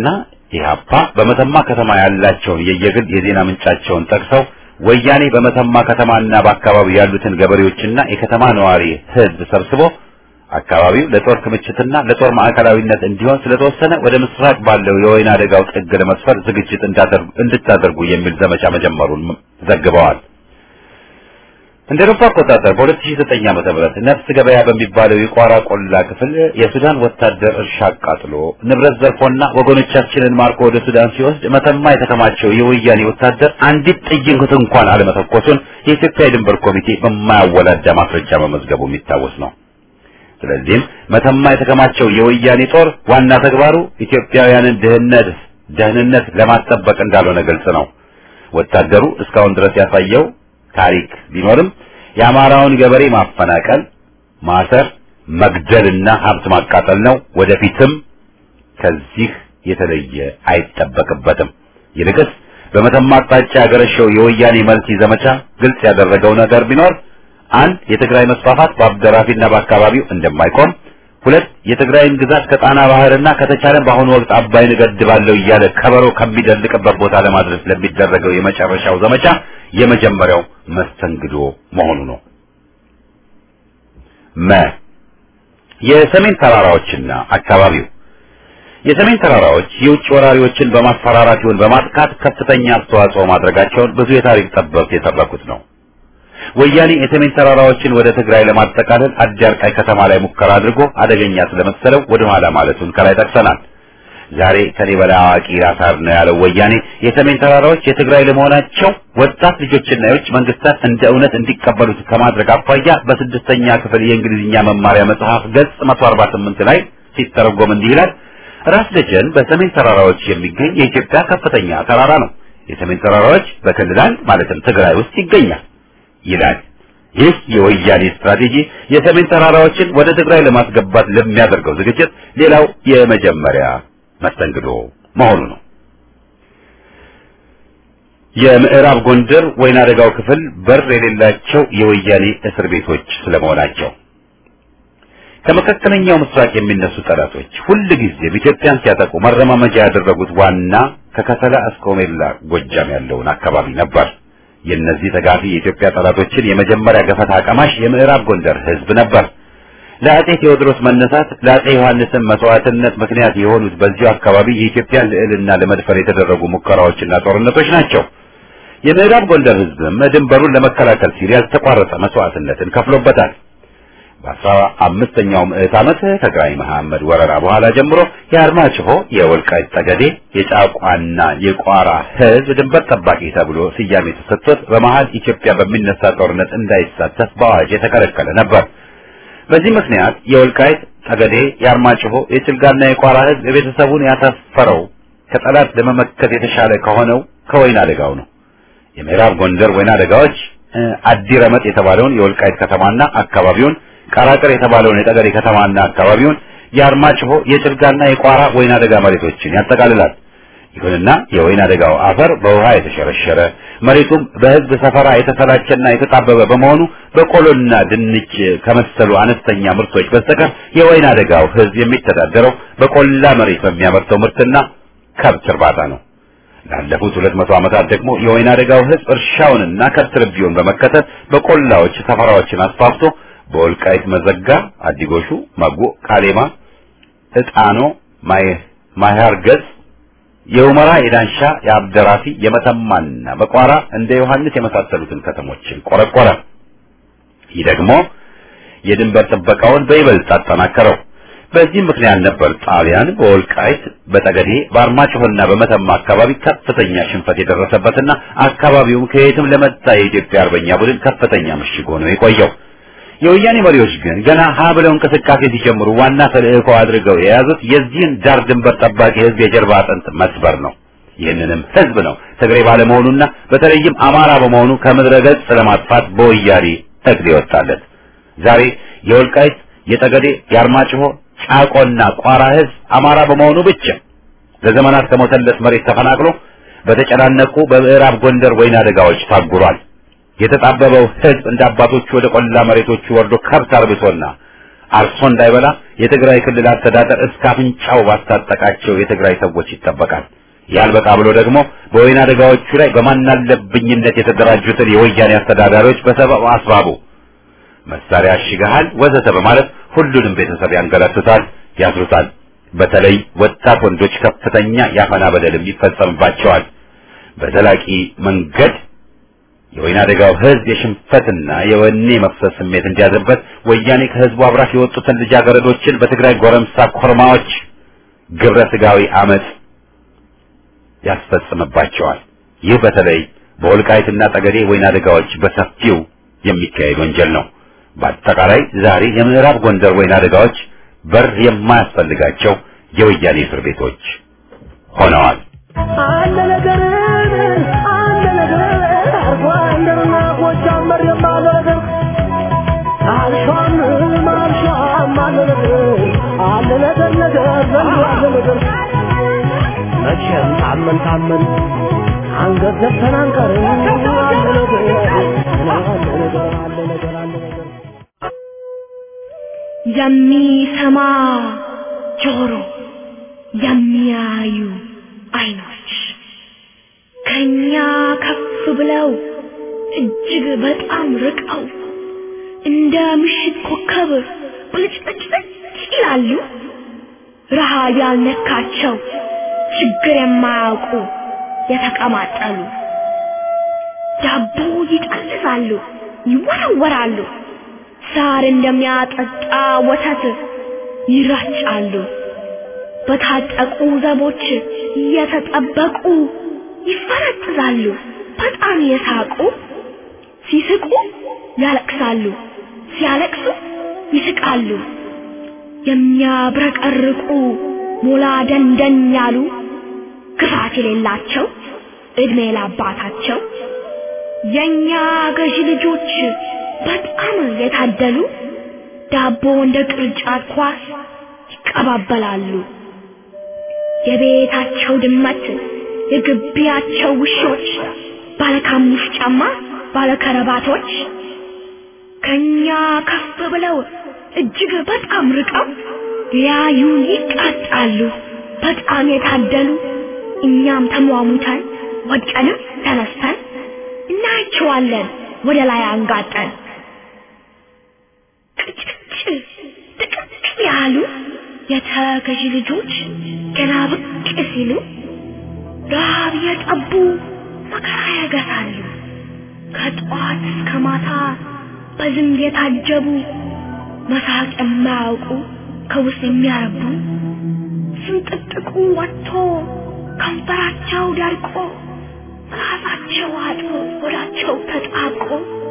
ኢህአፓ በመተማ ከተማ ያላቸውን የየግል የዜና ምንጫቸውን ጠቅሰው ወያኔ በመተማ ከተማና በአካባቢው ያሉትን ገበሬዎችና የከተማ ነዋሪ ህዝብ ሰብስቦ አካባቢው ለጦር ክምችትና ለጦር ማዕከላዊነት እንዲሆን ስለተወሰነ ወደ ምስራቅ ባለው የወይና አደጋው ጥግ ለመስፈር ዝግጅት እንድታደርጉ የሚል ዘመቻ መጀመሩን ዘግበዋል። እንደ አውሮፓ አቆጣጠር በ2009 ዓመተ ምህረት ነፍስ ገበያ በሚባለው የቋራ ቆላ ክፍል የሱዳን ወታደር እርሻ አቃጥሎ ንብረት ዘርፎና ወገኖቻችንን ማርኮ ወደ ሱዳን ሲወስድ መተማ የተከማቸው የወያኔ ወታደር አንዲት ጥይት እንኳን አለመተኮሱን የኢትዮጵያ የድንበር ኮሚቴ በማያወላዳ ማስረጃ መመዝገቡ የሚታወስ ነው። ስለዚህም መተማ የተከማቸው የወያኔ ጦር ዋና ተግባሩ ኢትዮጵያውያንን ድህነት ደህንነት ለማስጠበቅ እንዳልሆነ ግልጽ ነው። ወታደሩ እስካሁን ድረስ ያሳየው ታሪክ ቢኖርም የአማራውን ገበሬ ማፈናቀል፣ ማሰር፣ መግደልና ሀብት ማቃጠል ነው። ወደፊትም ከዚህ የተለየ አይጠበቅበትም። ይልቅስ በመተማ አቅጣጫ ያገረሸው የወያኔ መልቲ ዘመቻ ግልጽ ያደረገው ነገር ቢኖር አንድ የትግራይ መስፋፋት በአብደራፊና በአካባቢው እንደማይቆም፣ ሁለት የትግራይን ግዛት ከጣና ባህርና ከተቻለም በአሁኑ ወቅት አባይን እገድባለሁ እያለ ከበሮ ከሚደልቅበት ቦታ ለማድረስ ለሚደረገው የመጨረሻው ዘመቻ የመጀመሪያው መስተንግዶ መሆኑ ነው። መ የሰሜን ተራራዎችና አካባቢው የሰሜን ተራራዎች የውጭ ወራሪዎችን በማስፈራራት ይሁን በማጥቃት ከፍተኛ አስተዋጽኦ ማድረጋቸውን ብዙ የታሪክ ጠበብት የተረኩት ነው። ወያኔ የሰሜን ተራራዎችን ወደ ትግራይ ለማጠቃለል አዲያርቃይ ከተማ ላይ ሙከራ አድርጎ አደገኛ ስለመሰለው ወደ ኋላ ማለቱን ከላይ ጠቅሰናል። ዛሬ ከኔ በላይ አዋቂ ራሳር ነው ያለው ወያኔ የሰሜን ተራራዎች የትግራይ ለመሆናቸው ወጣት ልጆችና የውጭ መንግስታት እንደ እውነት እንዲቀበሉት ከማድረግ አኳያ በስድስተኛ ክፍል የእንግሊዝኛ መማሪያ መጽሐፍ ገጽ 148 ላይ ሲተረጎም እንዲህ ይላል። ራስ ደጀን በሰሜን ተራራዎች የሚገኝ የኢትዮጵያ ከፍተኛ ተራራ ነው። የሰሜን ተራራዎች በክልል አንድ ማለትም ትግራይ ውስጥ ይገኛል ይላል። ይህ የወያኔ ስትራቴጂ የሰሜን ተራራዎችን ወደ ትግራይ ለማስገባት ለሚያደርገው ዝግጅት ሌላው የመጀመሪያ መስተንግዶ መሆኑ ነው። የምዕራብ ጎንደር ወይና አደጋው ክፍል በር የሌላቸው የወያኔ እስር ቤቶች ስለመሆናቸው ከመካከለኛው ምስራቅ የሚነሱ ጠላቶች ሁል ጊዜም ኢትዮጵያን ሲያጠቁ መረማመጃ ያደረጉት ዋና ከከሰላ እስከ ኦሜላ ጎጃም ያለውን አካባቢ ነበር። የእነዚህ ተጋፊ የኢትዮጵያ ጠላቶችን የመጀመሪያ ገፈት አቀማሽ የምዕራብ ጎንደር ሕዝብ ነበር። ለአጼ ቴዎድሮስ መነሳት ለአጼ ዮሐንስን መስዋዕትነት ምክንያት የሆኑት በዚሁ አካባቢ የኢትዮጵያን ልዕልና ለመድፈር የተደረጉ ሙከራዎችና ጦርነቶች ናቸው። የምዕራብ ጎንደር ሕዝብም ድንበሩን ለመከላከል ሲል ያልተቋረጠ መስዋዕትነትን ከፍሎበታል። በአስራ አምስተኛው ምዕት ዓመት ከግራኝ መሐመድ ወረራ በኋላ ጀምሮ የአርማጭሆ፣ የወልቃይት ጠገዴ፣ የጫቋና የቋራ ሕዝብ ድንበር ጠባቂ ተብሎ ስያሜ ተሰጥቶት በመሀል ኢትዮጵያ በሚነሳ ጦርነት እንዳይሳተፍ በአዋጅ የተከለከለ ነበር። በዚህ ምክንያት የወልቃይት ጠገዴ፣ የአርማጭሆ፣ የጭልጋና የቋራ ሕዝብ የቤተሰቡን ያሰፈረው ከጠላት ለመመከት የተሻለ ከሆነው ከወይና አደጋው ነው። የምዕራብ ጎንደር ወይና አደጋዎች አዲረመጥ የተባለውን የወልቃይት ከተማና አካባቢውን ቀራቅር የተባለውን የጠገዴ ከተማና አካባቢውን የአርማጭሆ የጭልጋና የቋራ ወይና አደጋ መሬቶችን ያጠቃልላል። ይሁንና የወይና አደጋው አፈር በውሃ የተሸረሸረ መሬቱም በሕዝብ ሰፈራ የተሰላቸና የተጣበበ በመሆኑ በቆሎና ድንች ከመሰሉ አነስተኛ ምርቶች በስተቀር የወይና አደጋው ሕዝብ የሚተዳደረው በቆላ መሬት በሚያመርተው ምርትና ከብት እርባታ ነው። ላለፉት ሁለት መቶ ዓመታት ደግሞ የወይና አደጋው ሕዝብ እርሻውንና ከብት ርቢውን በመከተል በቆላዎች ሰፈራዎችን አስፋፍቶ በወልቃይት መዘጋ፣ አዲጎሹ፣ መጉ፣ ካሌማ፣ እጣኖ፣ ማይሃር ገጽ፣ የኡመራ፣ የዳንሻ፣ የአብደራፊ፣ የመተማና በቋራ እንደ ዮሐንስ የመሳሰሉትን ከተሞችን ቆረቆረ። ይህ ደግሞ የድንበር ጥበቃውን በይበልጥ አጠናከረው። በዚህ ምክንያት ነበር ጣሊያን በወልቃይት በጠገዴ በአርማጭሆና በመተማ አካባቢ ከፍተኛ ሽንፈት የደረሰበትና አካባቢውም ከየትም ለመጣ የኢትዮጵያ አርበኛ ቡድን ከፍተኛ ምሽግ ሆኖ የቆየው። የወያኔ መሪዎች ግን ገና ሀ ብለው እንቅስቃሴ ሲጀምሩ ዋና ተልእኮ አድርገው የያዙት የዚህን ዳር ድንበር ጠባቂ ሕዝብ የጀርባ አጥንት መስበር ነው። ይህንንም ሕዝብ ነው ትግሬ ባለመሆኑና በተለይም አማራ በመሆኑ ከምድረ ገጽ ለማጥፋት በወያኔ እቅድ ይወጣለት። ዛሬ የወልቃይት የጠገዴ የአርማጭሆ ጫቆና ቋራ ሕዝብ አማራ በመሆኑ ብቻ ለዘመናት ከሞተለት መሬት ተፈናቅሎ በተጨናነቁ በምዕራብ ጎንደር ወይና አደጋዎች ታጉሯል። የተጣበበው ሕዝብ እንደ አባቶቹ ወደ ቆላ መሬቶቹ ወርዶ ከብት አርብቶና አርሶ እንዳይበላ የትግራይ ክልል አስተዳደር እስከ አፍንጫው ባስታጠቃቸው የትግራይ ሰዎች ይጠበቃል። ያልበቃ ብሎ ደግሞ በወይና አደጋዎቹ ላይ በማናለብኝነት የተደራጁትን የወያኔ አስተዳዳሪዎች በሰበብ አስባቡ መሳሪያ አሽገሃል ወዘተ በማለት ሁሉንም ቤተሰብ ያንገላቱታል፣ ያስሩታል። በተለይ ወጣት ወንዶች ከፍተኛ ያፈና በደልም ይፈጸምባቸዋል። በዘላቂ መንገድ የወይና አደጋው ህዝብ የሽንፈትና የወኔ መፍሰስ ስሜት እንዲያድርበት ወያኔ ከህዝቡ አብራክ የወጡትን ልጃገረዶችን በትግራይ ጎረምሳ ኮርማዎች ግብረ ስጋዊ አመጽ ያስፈጽምባቸዋል። ይህ በተለይ በወልቃይትና ጠገዴ ወይና አደጋዎች በሰፊው የሚካሄድ ወንጀል ነው። በአጠቃላይ ዛሬ የምዕራብ ጎንደር ወይና አደጋዎች በር የማያስፈልጋቸው የወያኔ እስር ቤቶች ሆነዋል። አለ ነገር አለ ነገር ጎንደርና ጎጃም መሬም አለ ነገር አልሿም አልሿም አለ ነገር አለ ነገር ነገር ዘንድ አለ ነገር መቼም ታመን ታመን አንገት ዘግተን አንቀርም አለ ነገር አለ ነገር አለ ነገር አለ ነገር የሚሰማ ጆሮ የሚያዩ አይኖች ከኛ ከፍ ብለው እጅግ በጣም ርቀው እንደ ምሽት ኮከብ ብልጭልጭልጭ ይላሉ። ረሃብ ያልነካቸው ችግር የማያውቁ የተቀማጠሉ ዳቦ ይጠልዛሉ፣ ይወረወራሉ። ሳር እንደሚያጠጣ ወተት ይራጫሉ። በታጠቁ ዘቦች እየተጠበቁ ይፈረጥዛሉ። በጣም የሳቁ ሲስቁ ያለቅሳሉ፣ ሲያለቅሱ ይስቃሉ። የሚያብረቀርቁ ሞላ ደንደን ያሉ ክፋት የሌላቸው እድሜ ላባታቸው የኛ ገዢ ልጆች በጣም የታደሉ ዳቦ እንደ ቅርጫት ኳስ ይቀባበላሉ። የቤታቸው ድመት የግቢያቸው ውሾች ባለካሙሽ ጫማ ባለከረባቶች ከኛ ከፍ ብለው እጅግ በጣም ርቀው ሊያዩን ይቃጣሉ። በጣም የታደሉ እኛም ተሟሙተን ወድቀንም ተነስተን እናያቸዋለን ወደ ላይ አንጋጠን ቅጭጭ ጥቅጥቅ ያሉ የተገዢ ልጆች ገና ብቅ ሲሉ ረሃብ የጠቡ መከራ ያገሳሉ። ከጠዋት እስከ ማታ በዝንብ የታጀቡ መሳቅ የማያውቁ ከውስጥ የሚያረቡ ስንጥጥቁ ወጥቶ ከንፈራቸው ደርቆ ራሳቸው አጥቦ ሆዳቸው ተጣብቆ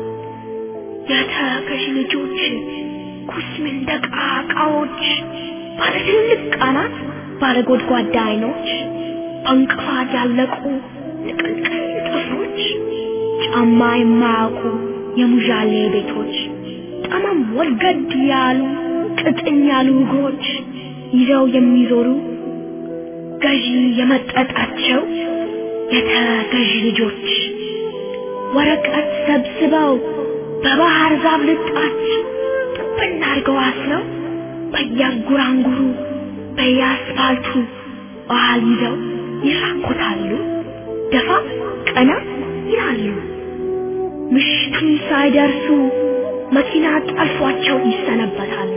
የተገዢ ልጆች ኩስምን ደቃቃዎች ባለ ትልቅ ቃናት ባለ ጎድጓዳ አይኖች በእንቅፋት ያለቁ ንቅልቅል ጥፍሮች ጫማ የማያውቁ የሙዣሌ ቤቶች ጠመም ወልገድ ያሉ ቅጥን ያሉ እግሮች ይዘው የሚዞሩ ገዢ የመጠጣቸው የተገዢ ልጆች ወረቀት ሰብስበው በባህር ዛፍ ልጣች ጥብና አድርገው አስረው በየጉራንጉሩ በየአስፋልቱ ባህል ይዘው ይራኮታሉ፣ ደፋ ቀና ይላሉ። ምሽቱን ሳይደርሱ መኪና ጠልፏቸው ይሰነበታሉ።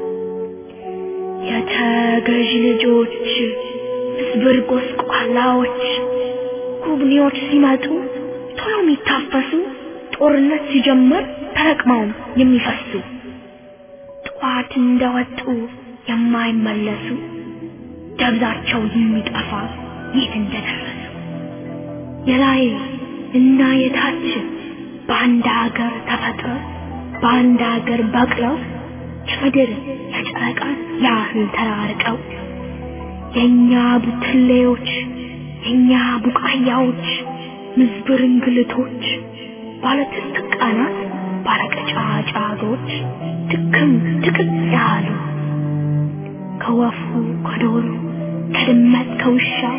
የተገዢ ልጆች ምስብር ጎስቋላዎች ጉብኔዎች ሲመጡ ቶሎ የሚታፈሱ ጦርነት ሲጀምር ተረቅመው የሚፈሱ ጠዋት እንደወጡ የማይመለሱ ደብዛቸው የሚጠፋ የት እንደደረሱ የላይ እና የታች በአንድ ሀገር ተፈጥረው በአንድ ሀገር በቅለው የምድር የጨረቃ ያህል ተራርቀው የእኛ ቡትሌዎች የእኛ ቡቃያዎች ምዝብር እንግልቶች ባለ ትልቅ ቃናት ባለ ቀጫጫጎች ድክም ድቅቅ ያሉ ከወፉ ከዶሮ ከድመት ከውሻው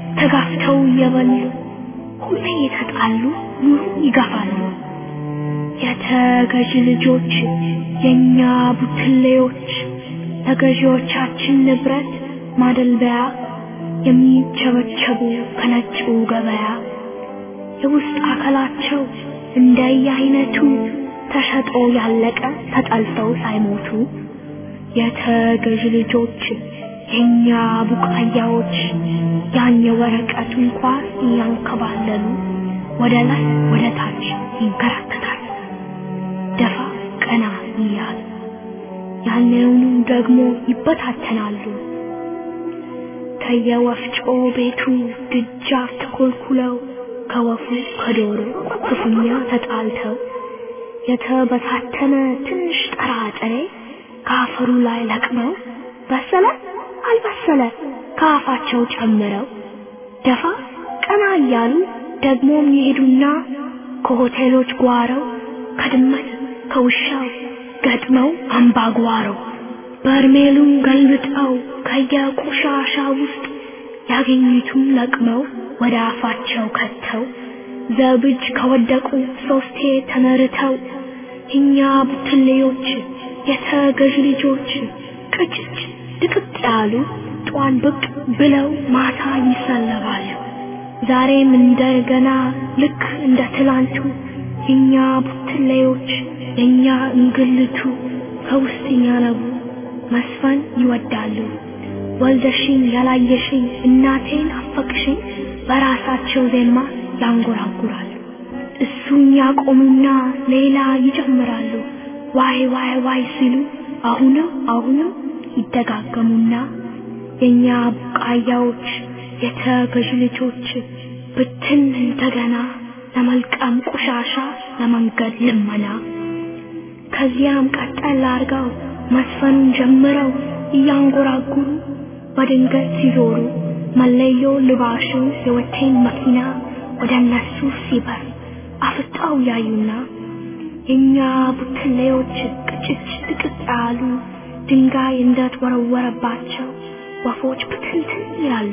ተጋፍተው እየበሉ ሁሌ የተጣሉ ኑሮ ይገፋሉ። የተገዥ ልጆች የኛ ቡትሌዎች ለገዢዎቻችን ንብረት ማደልበያ የሚቸበቸቡ ከነጩ ገበያ የውስጥ አካላቸው እንደየአይነቱ ተሸጦ ያለቀ ተጠልፈው ሳይሞቱ የተገዥ ልጆች የኛ ቡቃያዎች ያን የወረቀቱን ኳስ እያንከባለሉ ወደ ላይ ወደ ታች ይንከራተታሉ ደፋ ቀና እያሉ ያንኑ ደግሞ ይበታተናሉ ከየወፍጮ ቤቱ ድጃፍ ተኮልኩለው ከወፉ ከዶሮ ክፉኛ ተጣልተው የተበታተነ ትንሽ ጥራጥሬ ከአፈሩ ላይ ለቅመው በሰለ አልበሰለ ከአፋቸው ጨምረው ደፋ ቀና እያሉ ደግሞም ይሄዱና ከሆቴሎች ጓረው ከድመት ከውሻው ገጥመው አምባጓሮ በርሜሉን ገልብጠው ከየቆሻሻ ውስጥ ያገኙትን ለቅመው ወደ አፋቸው ከተው ዘብጅ ከወደቁ ሶስቴ ተመርተው እኛ ቡትሌዎች የተገዥ ልጆች ቅጭጭ ድቅቅ ያሉ ጧን ብቅ ብለው ማታ ይሰለባሉ። ዛሬም እንደገና ልክ እንደ ትላንቱ እኛ ቡትሌዎች የኛ እንግልቱ ከውስጥ ያነቡ መስፈን ይወዳሉ። ወልደሽኝ ያላየሽኝ እናቴን አፈቅሽኝ በራሳቸው ዜማ ያንጎራጉራሉ። እሱን ያቆሙና ሌላ ይጨምራሉ። ዋይ ዋይ ዋይ ሲሉ አሁንም አሁንም ይደጋገሙና የኛ ቡቃያዎች የተገዥ ልጆች ብትን እንደገና ለመልቀም ቆሻሻ ለመንገድ ልመና ከዚያም ቀጠል አርገው መስፈኑን ጀምረው እያንጎራጉሩ በድንገት ሲዞሩ መለዮ ልባሹ የወቴን መኪና ወደ እነሱ ሲበር አፍጣው ያዩና የኛ ቡትሌዎች ቅጭጭ ጥቅጥ ያሉ ድንጋይ እንደተወረወረባቸው ወፎች ብትንትን ይላሉ።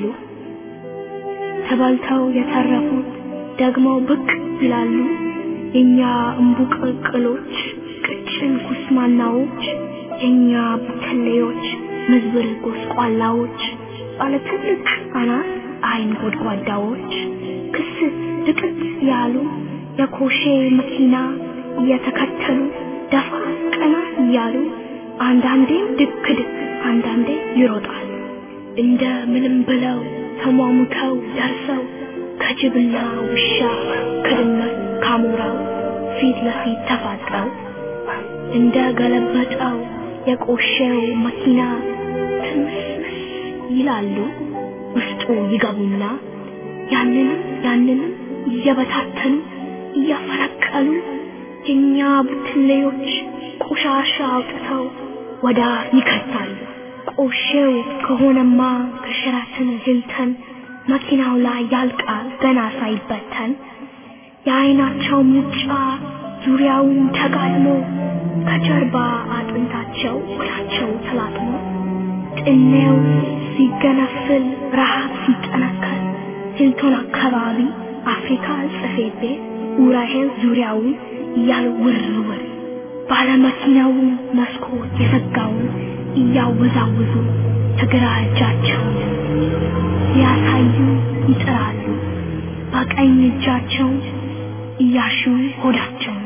ተበልተው የተረፉት ደግሞ ብቅ ይላሉ። የኛ እምቡቅቅሎች ቅጭን ኩስማናዎች የኛ ቡትሌዎች ምዝብር ጎስቋላዎች ባለ ትልቅ አናት አይን ጎድጓዳዎች ክስ ድቅት ያሉ የኮሼ መኪና እየተከተሉ ደፋ ቀና እያሉ አንዳንዴም ድክ ድክ አንዳንዴ ይሮጣሉ። እንደ ምንም ብለው ተሟሙተው ደርሰው ከጅብና ውሻ ከድመት ካሞራው ፊት ለፊት ተፋጠው እንደ ገለበጠው የቆሸው መኪና ትምስምስ ይላሉ። ውስጡ ይገቡና ያንንም ያንንም እየበታተኑ እያፈነቀሉ የኛ ቡትሌዎች ቆሻሻ አውጥተው ወደ ይከታሉ። ቆሼው ከሆነማ ከሸራተን ሂልተን መኪናው ላይ ያልቃል ገና ሳይበተን የአይናቸው ሙጫ ዙሪያውን ተጋድሞ ከጀርባ አጥንታቸው እግራቸው ተላጥሞ ጥኔው ሲገነፍል ረሃብ ሲጠነከር ሂልቶን አካባቢ አፍሪካ ጽፌት ቤት ኡራኤል ዙሪያውን እያሉ ውር ውር ባለመኪናውን መስኮት የዘጋውን እያወዛወዙ ተግራ እጃቸውን ሊያሳዩ ይጥራሉ። በቀኝ እጃቸው እያሹ ሆዳቸውን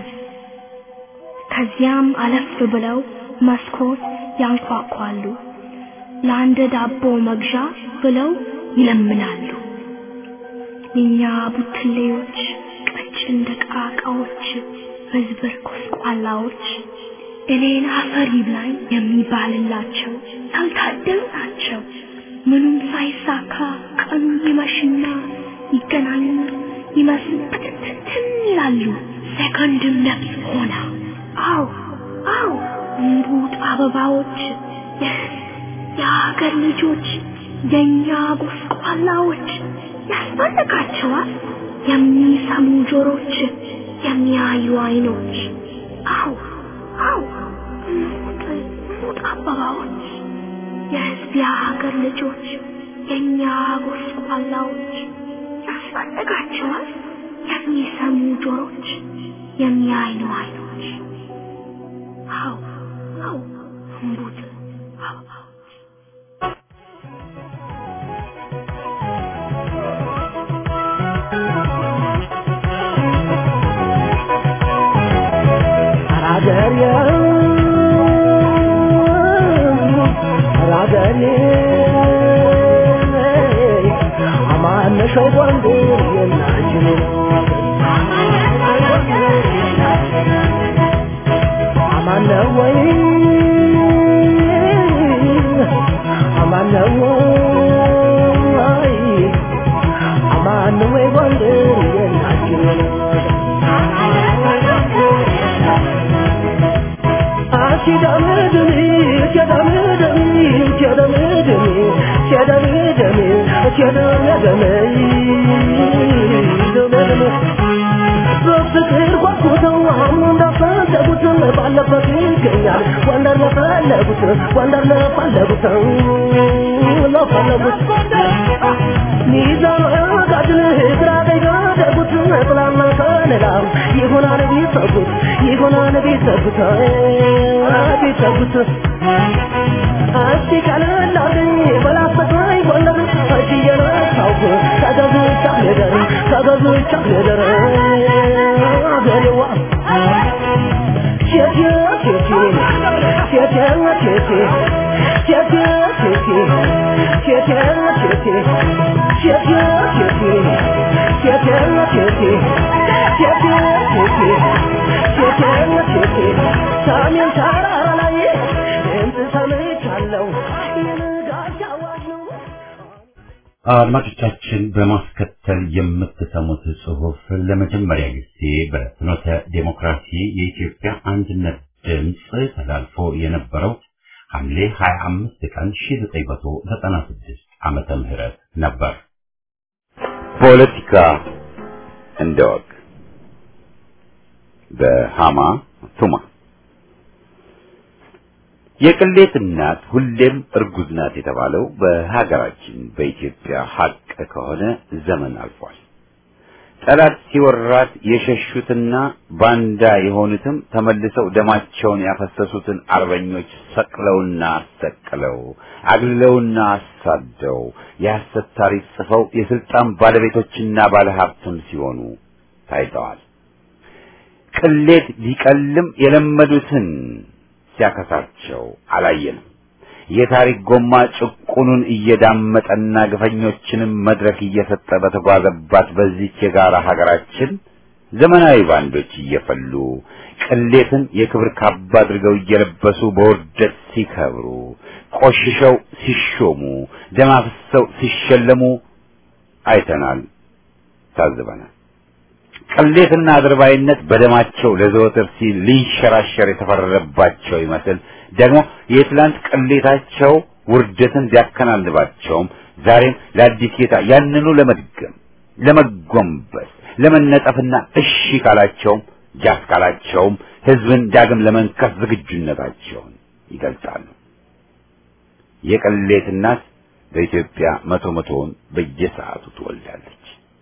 ከዚያም አለፍ ብለው መስኮት ያንኳኳሉ። ለአንድ ዳቦ መግዣ ብለው ይለምናሉ። የኛ ቡትሌዎች ቀጭን ደቃቃዎች መዝበር ኮስቋላዎች እኔን አፈር ይብላኝ የሚባልላቸው ያልታደሉ ናቸው። ምኑም ሳይሳካ ቀኑ ይመሽና ይገናኙ ይመስል ብትንትን ይላሉ። ሰከንድም ነፍስ ሆና አው አው እምቡጥ አበባዎች የሀገር ልጆች የእኛ ጎስቋላዎች ያስፈልጋቸዋል የሚሰሙ ጆሮች የሚያዩ አይኖች አው አው እምቡጥ እምቡጥ አበባዎች የህዝብ የሀገር ልጆች የእኛ ጎስቋላዎች ያስፈልጋቸዋል የሚሰሙ ጆሮች የሚያዩ አይኖች ልጆች አው አው እምቡጥ አው አው አራገሬ አራገሬ አማነሸው ጎንደር የናችን አማነ ወይ አማነ ወይ አማነ ወይ ጎንደር የናችን በፍቅር ጓጉተው አሁን እንዳፈለጉት ባለበት ይገኛል ወንደር ለፈለጉት ወንደር ለፈለጉት ለፈለጉት ሚዛን ጋድል ግራ ቀኝ ጋደጉት ጥላና ከለላ ይሆናል ቢሰጉት ይሆናል ቢሰጉት ቢሰጉት እስቲ ቀለል አድርገኝ በላስተካኝ ጎንደር እጅ እየነሳሁ ከገዝቻ ልደር ከገዝቻ ልደር አገሬዋ ሴቴ ሴቴ ሴቴ ሴቴ ሴቴ ሴቴ ሴቴ ሴቴ ሴቴ ሴቴ ሴቴ ሴቴ ሴቴ ሴቴ ሴቴ ሴቴ ሰሜን ተራራ ላይ ድምፅ ሰምቻለሁ የንጋት አዋጅ ነው አድማጮቻችን በማስከተል የምትሰሙት ጽሑፍ ለመጀመሪያ ጊዜ በፍኖተ ዴሞክራሲ የኢትዮጵያ አንድነት ድምፅ ተላልፎ የነበረው ሐምሌ 25 ቀን 1996 ዓመተ ምህረት ነበር። ፖለቲካ እንደ ወግ በሃማ ቱማ የቅሌት እናት ሁሌም እርጉዝ ናት የተባለው በሀገራችን በኢትዮጵያ ሀቅ ከሆነ ዘመን አልፏል። ጠላት ሲወራት የሸሹትና ባንዳ የሆኑትም ተመልሰው ደማቸውን ያፈሰሱትን አርበኞች ሰቅለውና አሰቅለው አግልለውና አሳደው የሐሰት ታሪክ ጽፈው የስልጣን ባለቤቶችና ባለሀብትም ሲሆኑ ታይተዋል። ቅሌት ሊቀልም የለመዱትን ሲያከሳቸው አላየንም። የታሪክ ጎማ ጭቁኑን እየዳመጠና ግፈኞችንም መድረክ እየሰጠ በተጓዘባት በዚች የጋራ ሀገራችን ዘመናዊ ባንዶች እየፈሉ ቅሌትን የክብር ካባ አድርገው እየለበሱ በውርደት ሲከብሩ፣ ቆሽሸው ሲሾሙ፣ ደም አፍሰው ሲሸለሙ አይተናል፣ ታዝበናል። ቅሌትና አድርባይነት በደማቸው ለዘወትር ሲል ሊንሸራሸር የተፈረደባቸው ይመስል ደግሞ የትላንት ቅሌታቸው ውርደትን ቢያከናንባቸውም ዛሬም ለአዲስ ጌታ ያንኑ ለመድገም ለመጎንበስ ለመነጠፍና እሺ ካላቸውም ጃስ ካላቸውም ህዝብን ዳግም ለመንከስ ዝግጁነታቸውን ይገልጻሉ። የቅሌት እናት በኢትዮጵያ መቶ መቶውን በየሰዓቱ ትወልዳለች።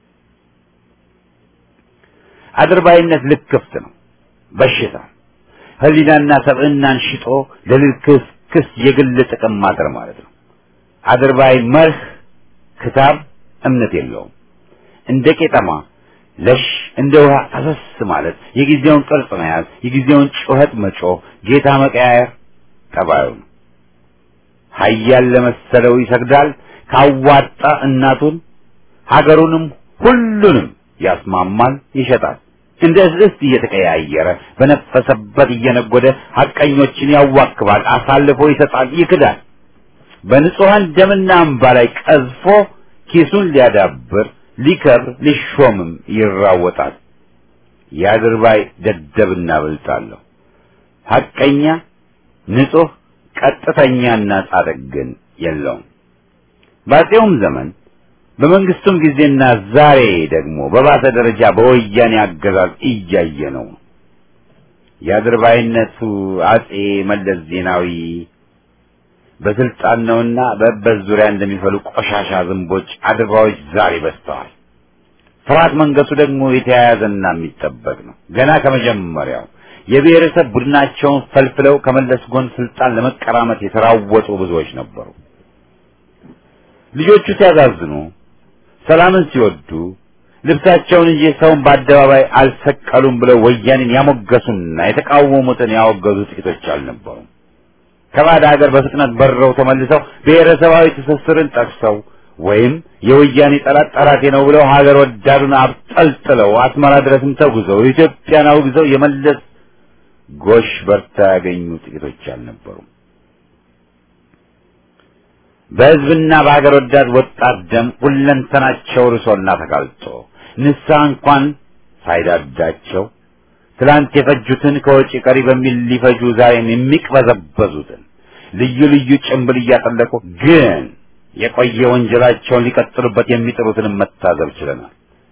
አድርባይነት ልክፍት ነው፣ በሽታ ህሊናና ሰብዕናን ሽጦ ለልክስክስ የግል ጥቅም ማድር ማለት ነው። አድርባይ መርህ ክታብ እምነት የለውም። እንደ ቄጠማ ለሽ እንደ ውሃ ፈሰስ ማለት የጊዜውን ቅርጽ መያዝ፣ የጊዜውን ጩኸት መጮህ፣ ጌታ መቀያየር ጠባዩ ነው። ኃያል ለመሰለው ይሰግዳል። ካዋጣ እናቱን ሀገሩንም ሁሉንም ያስማማል፣ ይሸጣል። እንደ እስስት እየተቀያየረ በነፈሰበት እየነጎደ ሐቀኞችን ያዋክባል፣ አሳልፎ ይሰጣል፣ ይክዳል። በንጹሐን ደምና እንባ ላይ ቀዝፎ ኪሱን ሊያዳብር ሊከብር ሊሾምም ይራወጣል። የአድርባይ ደደብና ብልጣለሁ። ሐቀኛ ንጹሕ ቀጥተኛና ጻድቅ ግን የለውም። በአፄውም ዘመን በመንግስቱም ጊዜና ዛሬ ደግሞ በባሰ ደረጃ በወያኔ አገዛዝ እያየ ነው። የአድርባይነቱ አፄ መለስ ዜናዊ በስልጣን ነውና በእበት ዙሪያ እንደሚፈሉ ቆሻሻ ዝንቦች አድርባዮች ዛሬ በዝተዋል። ፍርሃት መንገሱ ደግሞ የተያያዘና የሚጠበቅ ነው። ገና ከመጀመሪያው የብሔረሰብ ቡድናቸውን ፈልፍለው ከመለስ ጎን ስልጣን ለመቀራመት የተራወጡ ብዙዎች ነበሩ። ልጆቹ ሲያዛዝኑ፣ ሰላምን ሲወዱ ልብሳቸውን እንጂ ሰውን በአደባባይ አልሰቀሉም ብለው ወያኔን ያሞገሱና የተቃወሙትን ያወገዙ ጥቂቶች አልነበሩም። ከባዕድ ሀገር በፍጥነት በረው ተመልሰው ብሔረሰባዊ ትስስርን ጠቅሰው ወይም የወያኔ ጠላት ጠላቴ ነው ብለው ሀገር ወዳዱን አብጠልጥለው አስመራ ድረስም ተጉዘው ኢትዮጵያን አውግዘው የመለስ ጎሽ በርታ ያገኙ ጥቂቶች አልነበሩም። በሕዝብና በሀገር ወዳድ ወጣት ደም ሁለንተናቸው ርሶና ተጋልጦ ንስሐ እንኳን ሳይዳዳቸው ትላንት የፈጁትን ከወጪ ቀሪ በሚል ሊፈጁ ዛሬም የሚቅበዘበዙትን ልዩ ልዩ ጭንብል እያጠለቁ ግን የቆየ ወንጀላቸውን ሊቀጥሉበት የሚጥሩትንም መታዘብ ችለናል።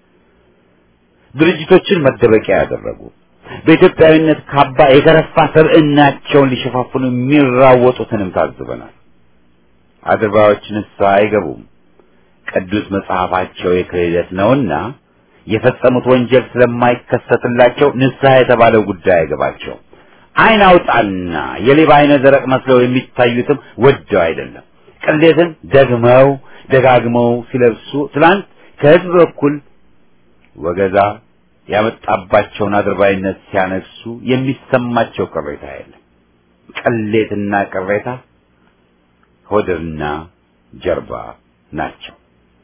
ድርጅቶችን መደበቂያ ያደረጉ በኢትዮጵያዊነት ካባ የከረፋ ሰብዕናቸውን ሊሸፋፍኑ የሚራወጡትንም ታዝበናል። አድርባዮች ንስሐ አይገቡም። ቅዱስ መጽሐፋቸው የክህደት ነውና የፈጸሙት ወንጀል ስለማይከሰትላቸው ንስሐ የተባለው ጉዳይ አይገባቸው። ዓይን አውጣና የሌባ ዓይነ ደረቅ መስለው የሚታዩትም ወደው አይደለም። ቅሌትን ደግመው ደጋግመው ሲለብሱ ትላንት ከሕዝብ በኩል ወገዛ ያመጣባቸውን አድርባይነት ሲያነሱ የሚሰማቸው ቅሬታ የለም። ቅሌትና ቅሬታ ሆድና ጀርባ ናቸው።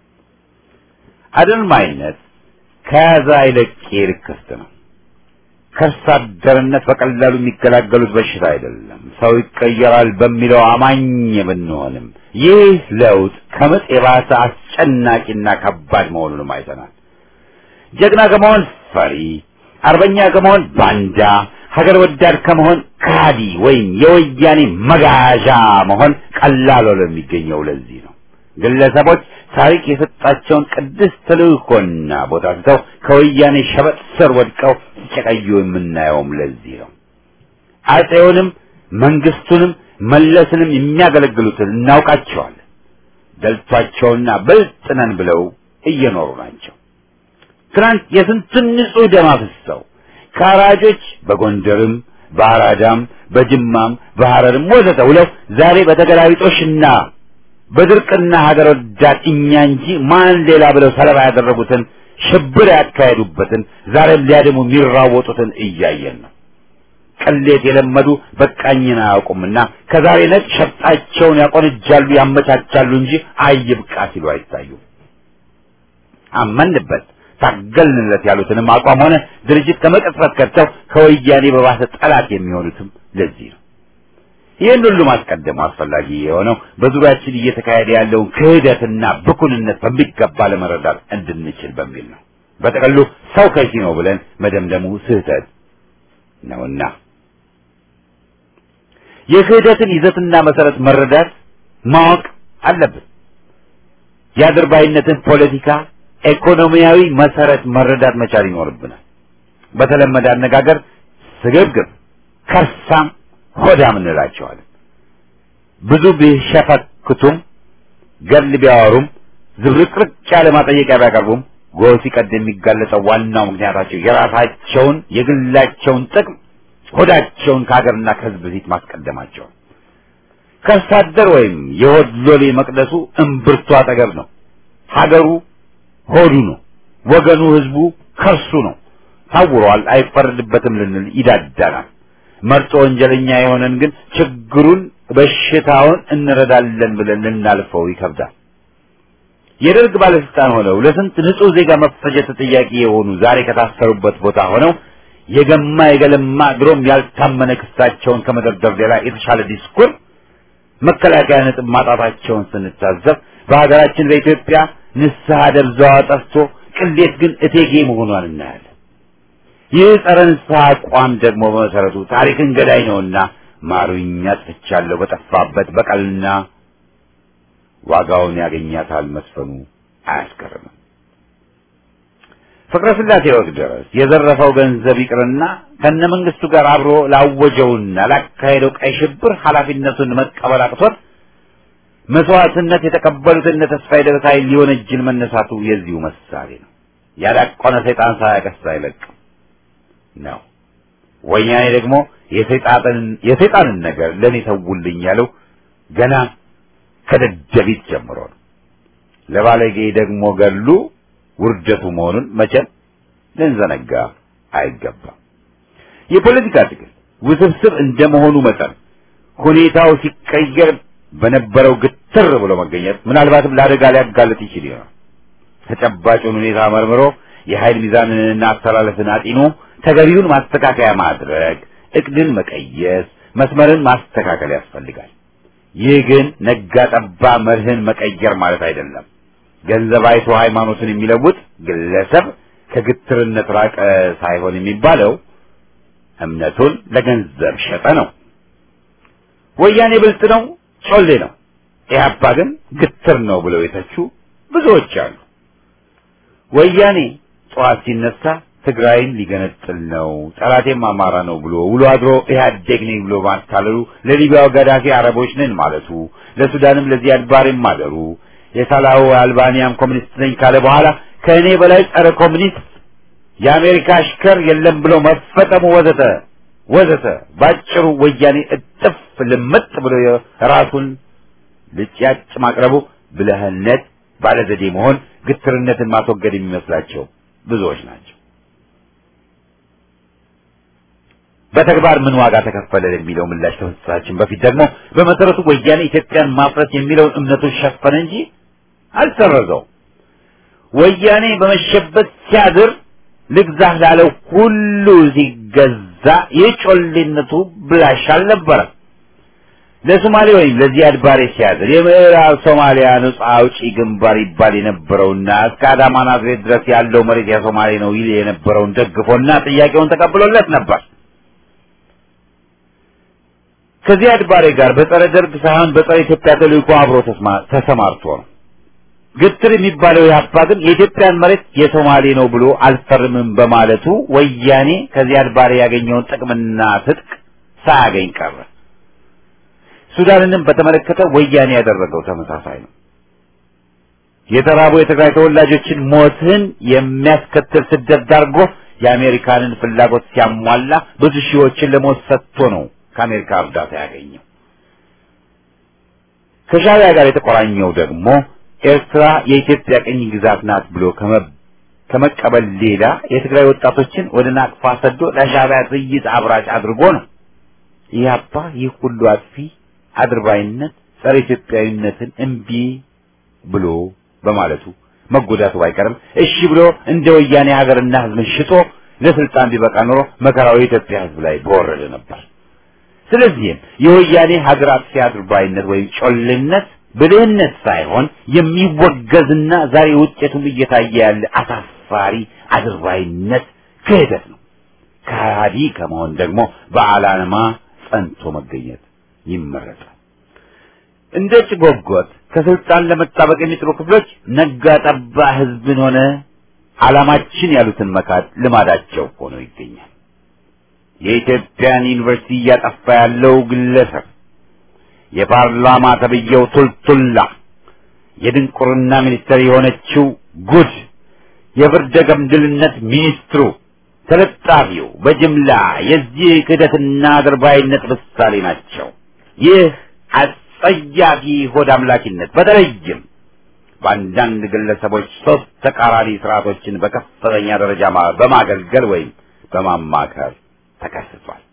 አድርማይነት ከያዘ አይለቅ ክፍት ነው። ከርስ አደርነት በቀላሉ የሚገላገሉት በሽታ አይደለም። ሰው ይቀየራል በሚለው አማኝ ብንሆንም ይህ ለውጥ ከምጥ የባሰ አስጨናቂና ከባድ መሆኑንም አይተናል። ጀግና ከመሆን ፈሪ፣ አርበኛ ከመሆን ባንዳ፣ ሀገር ወዳድ ከመሆን ካዲ ወይም የወያኔ መጋዣ መሆን ቀላል ሆኖ የሚገኘው ለዚህ ነው። ግለሰቦች ታሪክ የሰጣቸውን ቅድስት ተልእኮና ቦታ ትተው ከወያኔ ሸበጥ ስር ወድቀው ሲጨቀዩ የምናየውም ለዚህ ነው። አጼውንም መንግስቱንም መለስንም የሚያገለግሉትን እናውቃቸዋለን። ደልቷቸውና ብልጥ ነን ብለው እየኖሩ ናቸው። ትናንት የስንቱን ንጹህ ደም አፍስሰው ከአራጆች በጎንደርም በአራዳም በጅማም በሐረርም ወዘተ ውለው ዛሬ በተገላቢጦሽና በድርቅና ሀገር ወዳድ እኛ እንጂ ማን ሌላ ብለው ሰለባ ያደረጉትን ሽብር ያካሄዱበትን ዛሬም ሊያድሙ የሚራወጡትን እያየን ነው። ቅሌት የለመዱ በቃኝን አያውቁምና ከዛሬ ነጭ ሸፍጣቸውን ያቆንጃሉ፣ ያመቻቻሉ እንጂ አይብቃ ሲሉ አይታዩም። አመንበት ታገልንለት ያሉትንም አቋም ሆነ ድርጅት ከመቀጽበት ከተው ከወያኔ በባሰ ጠላት የሚሆኑትም ለዚህ ነው። ይህን ሁሉ ማስቀደሙ አስፈላጊ የሆነው በዙሪያችን እየተካሄደ ያለውን ክህደትና ብኩንነት በሚገባ ለመረዳት እንድንችል በሚል ነው። በጠቅሉ ሰው ከሺ ነው ብለን መደምደሙ ስህተት ነውና የክህደትን ይዘትና መሰረት መረዳት ማወቅ አለብን። የአድርባይነትን ፖለቲካ ኢኮኖሚያዊ መሰረት መረዳት መቻል ይኖርብናል። በተለመደ አነጋገር ስግብግብ፣ ከርሳም፣ ሆዳም እንላቸዋለን። ብዙ ቢሸፈክቱም ገድል ቢያወሩም ዝብርቅርቅ ያለ ማጠየቂያ ቢያቀርቡም ጎህ ሲቀድ የሚጋለጠው ዋናው ምክንያታቸው የራሳቸውን የግላቸውን ጥቅም ሆዳቸውን ከሀገርና ከሕዝብ ፊት ማስቀደማቸው ከርሳ አደር ወይም የሆድ ሎሌ መቅደሱ እምብርቱ አጠገብ ነው። ሀገሩ ሆዱ ነው። ወገኑ ህዝቡ ከርሱ ነው። ታውሯል፣ አይፈረድበትም ልንል ይዳዳናል። መርጦ ወንጀለኛ የሆነን ግን ችግሩን በሽታውን እንረዳለን ብለን ልናልፈው ይከብዳል። የደርግ ባለስልጣን ሆነው ለስንት ንጹህ ዜጋ መፈጀት ተጠያቂ የሆኑ ዛሬ ከታሰሩበት ቦታ ሆነው የገማ የገለማ ድሮም ያልታመነ ክሳቸውን ከመደርደር ሌላ የተሻለ ዲስኩር መከላከያ ነጥብ ማጣታቸውን ስንታዘብ በሀገራችን በኢትዮጵያ ንስሐ ደብዛዋ ጠፍቶ ቅሌት ግን እቴጌ መሆኗን እናያለን። ይህ ጸረ ንስሐ አቋም ደግሞ በመሰረቱ ታሪክን ገዳይ ነውና ማሩኝ አጥፍቻለሁ በጠፋበት በቀልና ዋጋውን ያገኛታል መስፈኑ አያስገርምም። ፍቅረ ስላሴ ወቅት ድረስ የዘረፈው ገንዘብ ይቅርና ከነ መንግስቱ ጋር አብሮ ላወጀውና ላካሄደው ቀይ ሽብር ኃላፊነቱን መቀበል አቅቶት መስዋዕትነት የተቀበሉትን እነ ተስፋዬ ደበሳይ ሊወነጅል መነሳቱ የዚሁ ምሳሌ ነው። ያዳቆነ ሰይጣን ሳያቀስ አይለቅም ነው። ወያኔ ደግሞ የሰይጣንን የሰይጣንን ነገር ለኔ ተውልኝ ያለው ገና ከደደቢት ጀምሮ ነው። ለባለጌ ደግሞ ገሉ ውርደቱ መሆኑን መቼም ልንዘነጋ አይገባም። የፖለቲካ ትግል ውስብስብ እንደመሆኑ መጠን ሁኔታው ሲቀየር በነበረው ግትር ብሎ መገኘት ምናልባትም ለአደጋ ሊያጋልጥ ይችል ይሆናል። ተጨባጩን ሁኔታ መርምሮ የኃይል ሚዛንንና አስተላለፍን አጢኖ ተገቢውን ማስተካከያ ማድረግ፣ እቅድን መቀየስ፣ መስመርን ማስተካከል ያስፈልጋል። ይህ ግን ነጋ ጠባ መርህን መቀየር ማለት አይደለም። ገንዘብ አይቶ ሃይማኖትን የሚለውጥ ግለሰብ ከግትርነት ራቀ ሳይሆን የሚባለው እምነቱን ለገንዘብ ሸጠ ነው። ወያኔ ብልጥ ነው፣ ጮሌ ነው። ኢህአፓ ግን ግትር ነው ብለው የተቹ ብዙዎች አሉ። ወያኔ ጠዋት ሲነሳ ትግራይን ሊገነጥል ነው፣ ጠላቴም አማራ ነው ብሎ ውሎ አድሮ ኢህአዴግ ነኝ ብሎ ማታለሉ፣ ለሊቢያው ገዳፊ አረቦች ነን ማለቱ፣ ለሱዳንም ለዚያድ ባሬም ማደሩ፣ የሳላው አልባኒያም ኮሚኒስት ነኝ ካለ በኋላ ከእኔ በላይ ጸረ ኮሚኒስት የአሜሪካ አሽከር የለም ብሎ መፈጠሙ ወዘተ ወዘተ ባጭሩ ወያኔ እጥፍ ልምጥ ብሎ ራሱን ልጭያጭ ማቅረቡ ብልህነት፣ ባለዘዴ መሆን፣ ግትርነትን ማስወገድ የሚመስላቸው ብዙዎች ናቸው። በተግባር ምን ዋጋ ተከፈለ የሚለው ምላሽ ከመስጠታችን በፊት ደግሞ በመሰረቱ ወያኔ ኢትዮጵያን ማፍረስ የሚለውን እምነቱን ሸፈነ እንጂ አልሰረዘው። ወያኔ በመሸበት ሲያድር ልግዛህ ላለው ሁሉ ሲገዛ የጮሌነቱ ብላሽ አልነበረም። ለሶማሌ ወይም ለዚያድ ባሬ ሲያድር የምዕራብ ሶማሊያ ነጻ አውጪ ግንባር ይባል የነበረውና እስከ አዳማ ናዝሬት ድረስ ያለው መሬት የሶማሌ ነው ይል የነበረውን ደግፎና ጥያቄውን ተቀብሎለት ነበር። ከዚያድ ባሬ ጋር በጸረ ደርግ ሳይሆን በጸረ ኢትዮጵያ ተልእኮ አብሮ ተሰማርቶ ነው። ግትር የሚባለው ኢህአፓ ግን የኢትዮጵያን መሬት የሶማሌ ነው ብሎ አልፈርምም በማለቱ ወያኔ ከዚያድ ባሬ ያገኘውን ጥቅምና ትጥቅ ሳያገኝ ቀረ። ሱዳንንም በተመለከተ ወያኔ ያደረገው ተመሳሳይ ነው። የተራቡ የትግራይ ተወላጆችን ሞትን የሚያስከትል ስደት ዳርጎ የአሜሪካንን ፍላጎት ሲያሟላ ብዙ ሺዎችን ለሞት ሰጥቶ ነው ከአሜሪካ እርዳታ ያገኘው። ከሻዕቢያ ጋር የተቆራኘው ደግሞ ኤርትራ የኢትዮጵያ ቅኝ ግዛት ናት ብሎ ከመቀበል ሌላ የትግራይ ወጣቶችን ወደ ናቅፋ ሰዶ ለሻዕቢያ ጥይት አብራጭ አድርጎ ነው። ኢህአፓ ይህ ሁሉ አጥፊ አድርባይነት፣ ጸረ ኢትዮጵያዊነትን እምቢ ብሎ በማለቱ መጎዳቱ ባይቀርም እሺ ብሎ እንደ ወያኔ ሀገርና ሕዝብን ሽጦ ለስልጣን ቢበቃ ኖሮ መከራው የኢትዮጵያ ሕዝብ ላይ በወረደ ነበር። ስለዚህም የወያኔ ሀገር አጥፊ አድርባይነት ወይም ጮልነት ብልህነት ሳይሆን የሚወገዝና ዛሬ ውጤቱም እየታየ ያለ አሳፋሪ አድርባይነት ክህደት ነው። ከሃዲ ከመሆን ደግሞ በዓላማ ጸንቶ መገኘት ይመረጣል። እንደ ጭጎጎት ከስልጣን ለመጣበቅ የሚጥሩ ክፍሎች ነጋ ጠባ ህዝብን ሆነ ዓላማችን ያሉትን መካድ ልማዳቸው ሆኖ ይገኛል። የኢትዮጵያን ዩኒቨርሲቲ እያጠፋ ያለው ግለሰብ የፓርላማ ተብዬው ቱልቱላ የድንቁርና ሚኒስትር የሆነችው ጉድ የፍርደ ገምድልነት ሚኒስትሩ ተለጣፊው በጅምላ የዚህ ክህደትና አድርባይነት ምሳሌ ናቸው። ይህ አጸያፊ ሆድ አምላኪነት በተለይም በአንዳንድ ግለሰቦች ሶስት ተቃራኒ ስርዓቶችን በከፍተኛ ደረጃ በማገልገል ወይም በማማከር ተከስቷል።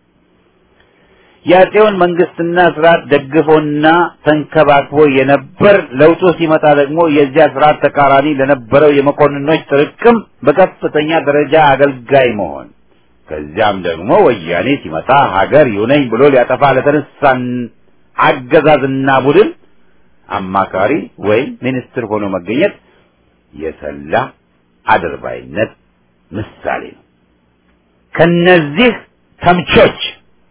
የአፄውን መንግስትና ስርዓት ደግፎና ተንከባክቦ የነበር ለውጡ ሲመጣ ደግሞ የዚያ ስርዓት ተቃራኒ ለነበረው የመኮንኖች ጥርቅም በከፍተኛ ደረጃ አገልጋይ መሆን ከዚያም ደግሞ ወያኔ ሲመጣ ሀገር ይሁነኝ ብሎ ሊያጠፋ ለተነሳን አገዛዝና ቡድን አማካሪ ወይም ሚኒስትር ሆኖ መገኘት የሰላ አድርባይነት ምሳሌ ነው። ከነዚህ ተምቾች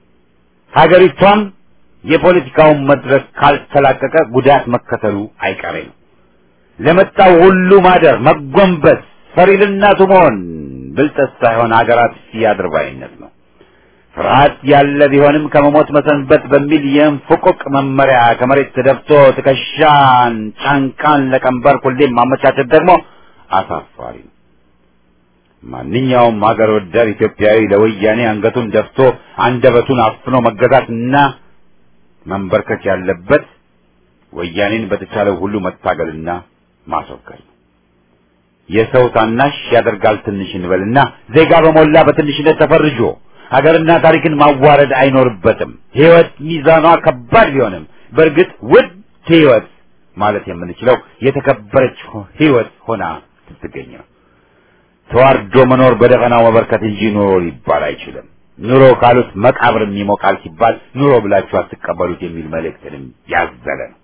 ሀገሪቷም የፖለቲካውን መድረክ ካልተላቀቀ ጉዳት መከተሉ አይቀሬ ነው። ለመጣው ሁሉ ማደር፣ መጎንበስ፣ ፈሪ ለእናቱ መሆን ብልጠት ሳይሆን ሀገር አጥፊ አድርባይነት ነው። ፍርሃት ያለ ቢሆንም ከመሞት መሰንበት በሚል የእንፍቁቅ መመሪያ ከመሬት ተደፍቶ ትከሻን ጫንቃን ለቀንበር ሁሌም ማመቻቸት ደግሞ አሳፋሪ ነው። ማንኛውም ሀገር ወዳድ ኢትዮጵያዊ ለወያኔ አንገቱን ደፍቶ አንደበቱን አፍኖ መገዛትና መንበርከክ ያለበት ወያኔን በተቻለው ሁሉ መታገልና ማስወገድ ነው። የሰው ታናሽ ያደርጋል ትንሽ እንበልና ዜጋ በሞላ በትንሽነት ተፈርጆ ሀገርና ታሪክን ማዋረድ አይኖርበትም። ሕይወት ሚዛኗ ከባድ ቢሆንም በእርግጥ ውድ ሕይወት ማለት የምንችለው የተከበረች ሕይወት ሆና ስትገኝ ነው። ተዋርዶ መኖር በደፈናው መበርከት እንጂ ኑሮ ሊባል አይችልም። ኑሮ ካሉት መቃብርም ይሞቃል ሲባል ኑሮ ብላችሁ አትቀበሉት የሚል መልእክትንም ያዘለ ነው።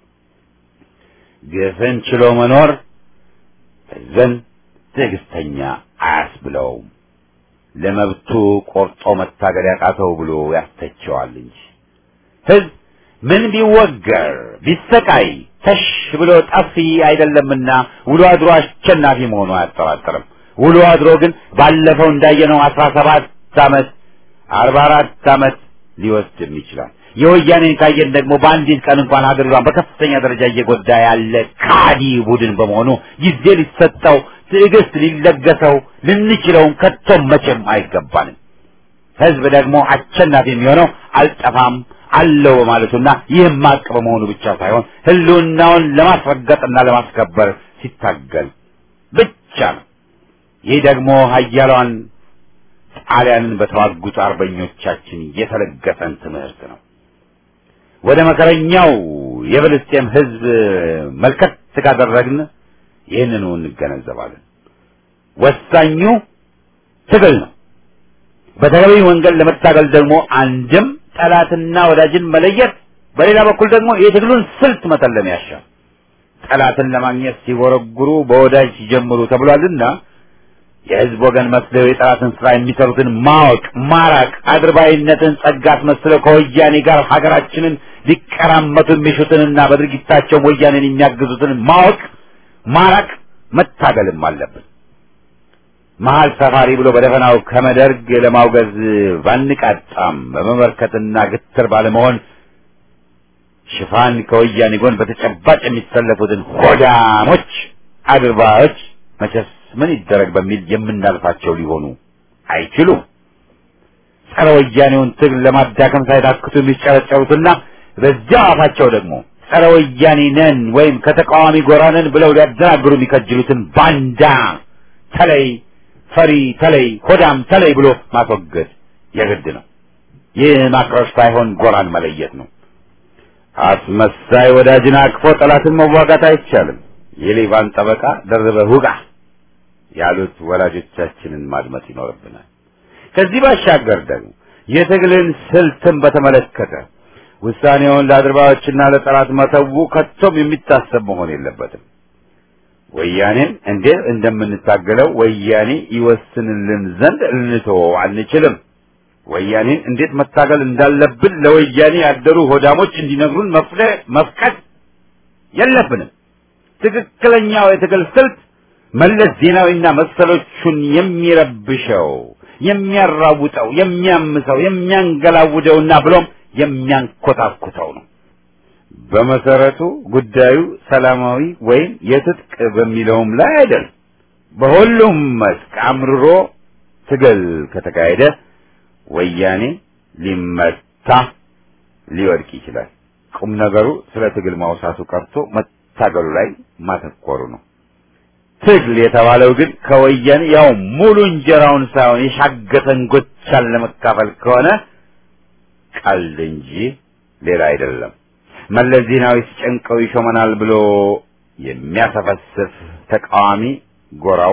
ግፍን ችሎ መኖር ሕዝብን ትዕግስተኛ አያስብለውም። ለመብቱ ቆርጦ መታገል ያቃተው ብሎ ያስተቸዋል እንጂ ሕዝብ ምን ቢወገር ቢሰቃይ ተሽ ብሎ ጠፊ አይደለምና ውሎ አድሮ አሸናፊ መሆኑ አያጠራጥርም። ውሎ አድሮ ግን ባለፈው እንዳየነው አስራ ሰባት ዓመት አርባ አራት ዓመት ሊወስድም ይችላል። የወያኔን ካየን ደግሞ በአንዲት ቀን እንኳን ሀገሪቷን በከፍተኛ ደረጃ እየጎዳ ያለ ካዲ ቡድን በመሆኑ ጊዜ ሊሰጠው ትዕግስት ሊለገሰው ልንችለውም ከቶም መቼም አይገባንም። ህዝብ ደግሞ አሸናፊ የሚሆነው አልጠፋም አለው በማለቱና ይህም ሀቅ በመሆኑ ብቻ ሳይሆን ህልውናውን ለማስረገጥና ለማስከበር ሲታገል ብቻ ነው። ይህ ደግሞ ሀያሏን ጣሊያንን በተዋጉት አርበኞቻችን የተለገሰን ትምህርት ነው። ወደ መከረኛው የፍልስጤም ህዝብ መልከት ካደረግን ይህንኑ እንገነዘባለን። ወሳኙ ትግል ነው። በተገቢ መንገድ ለመታገል ደግሞ አንድም ጠላትና ወዳጅን መለየት፣ በሌላ በኩል ደግሞ የትግሉን ስልት መተለም ያሻል። ጠላትን ለማግኘት ሲጎረጉሩ በወዳጅ ሲጀምሩ ተብሏልና የህዝብ ወገን መስለው የጠላትን ስራ የሚሰሩትን ማወቅ፣ ማራቅ፣ አድርባይነትን ጸጋ አስመስለው ከወያኔ ጋር ሀገራችንን ሊቀራመቱ የሚሹትንና በድርጊታቸው ወያኔን የሚያግዙትን ማወቅ፣ ማራቅ፣ መታገልም አለብን። መሀል ሰፋሪ ብሎ በደፈናው ከመደርግ ለማውገዝ ባንቃጣም በመመርከትና ግትር ባለመሆን ሽፋን ከወያኔ ጎን በተጨባጭ የሚሰለፉትን ሆዳሞች አድርባዮች መቼስ ምን ይደረግ በሚል የምናልፋቸው ሊሆኑ አይችሉም። ጸረ ወያኔውን ትግል ለማዳከም ሳይታክቱ የሚጨረጨሩትና በዚያው አፋቸው ደግሞ ጸረ ወያኔ ነን ወይም ከተቃዋሚ ጎራ ነን ብለው ሊያደናግሩ የሚከጅሉትን ባንዳ ተለይ ፈሪ ተለይ ሆዳም ተለይ ብሎ ማስወገድ የግድ ነው። ይህ ማክሮሽ ሳይሆን ጎራን መለየት ነው። አስመሳይ ወዳጅን አቅፎ ጠላትን መዋጋት አይቻልም። የሌባን ጠበቃ ደርበህ ውጋ ያሉት ወላጆቻችንን ማድመጥ ይኖርብናል። ከዚህ ባሻገር ደግሞ የትግልን ስልትን በተመለከተ ውሳኔውን ለአድርባዮችና ለጠላት መተው ከቶም የሚታሰብ መሆን የለበትም። ወያኔን እንዴት እንደምንታገለው ወያኔ ይወስንልን ዘንድ ልንተወው አንችልም። ወያኔን እንዴት መታገል እንዳለብን ለወያኔ ያደሩ ሆዳሞች እንዲነግሩን መፍቀድ የለብንም። ትክክለኛው የትግል ስልት መለስ ዜናዊና መሰሎቹን የሚረብሸው፣ የሚያራውጠው፣ የሚያምሰው፣ የሚያንገላውደውና ብሎም የሚያንኮታኩተው ነው። በመሰረቱ ጉዳዩ ሰላማዊ ወይም የትጥቅ በሚለውም ላይ አይደል። በሁሉም መስክ አምርሮ ትግል ከተካሄደ ወያኔ ሊመታ ሊወድቅ ይችላል። ቁም ነገሩ ስለ ትግል ማውሳቱ ቀርቶ መታገሉ ላይ ማተኮሩ ነው። ትግል የተባለው ግን ከወያኔ ያው ሙሉ እንጀራውን ሳይሆን የሻገተን ጎቻን ለመካፈል ከሆነ ቀልድ እንጂ ሌላ አይደለም። መለስ ዜናዊ ሲጨንቀው ይሾመናል ብሎ የሚያሰፈስፍ ተቃዋሚ ጎራው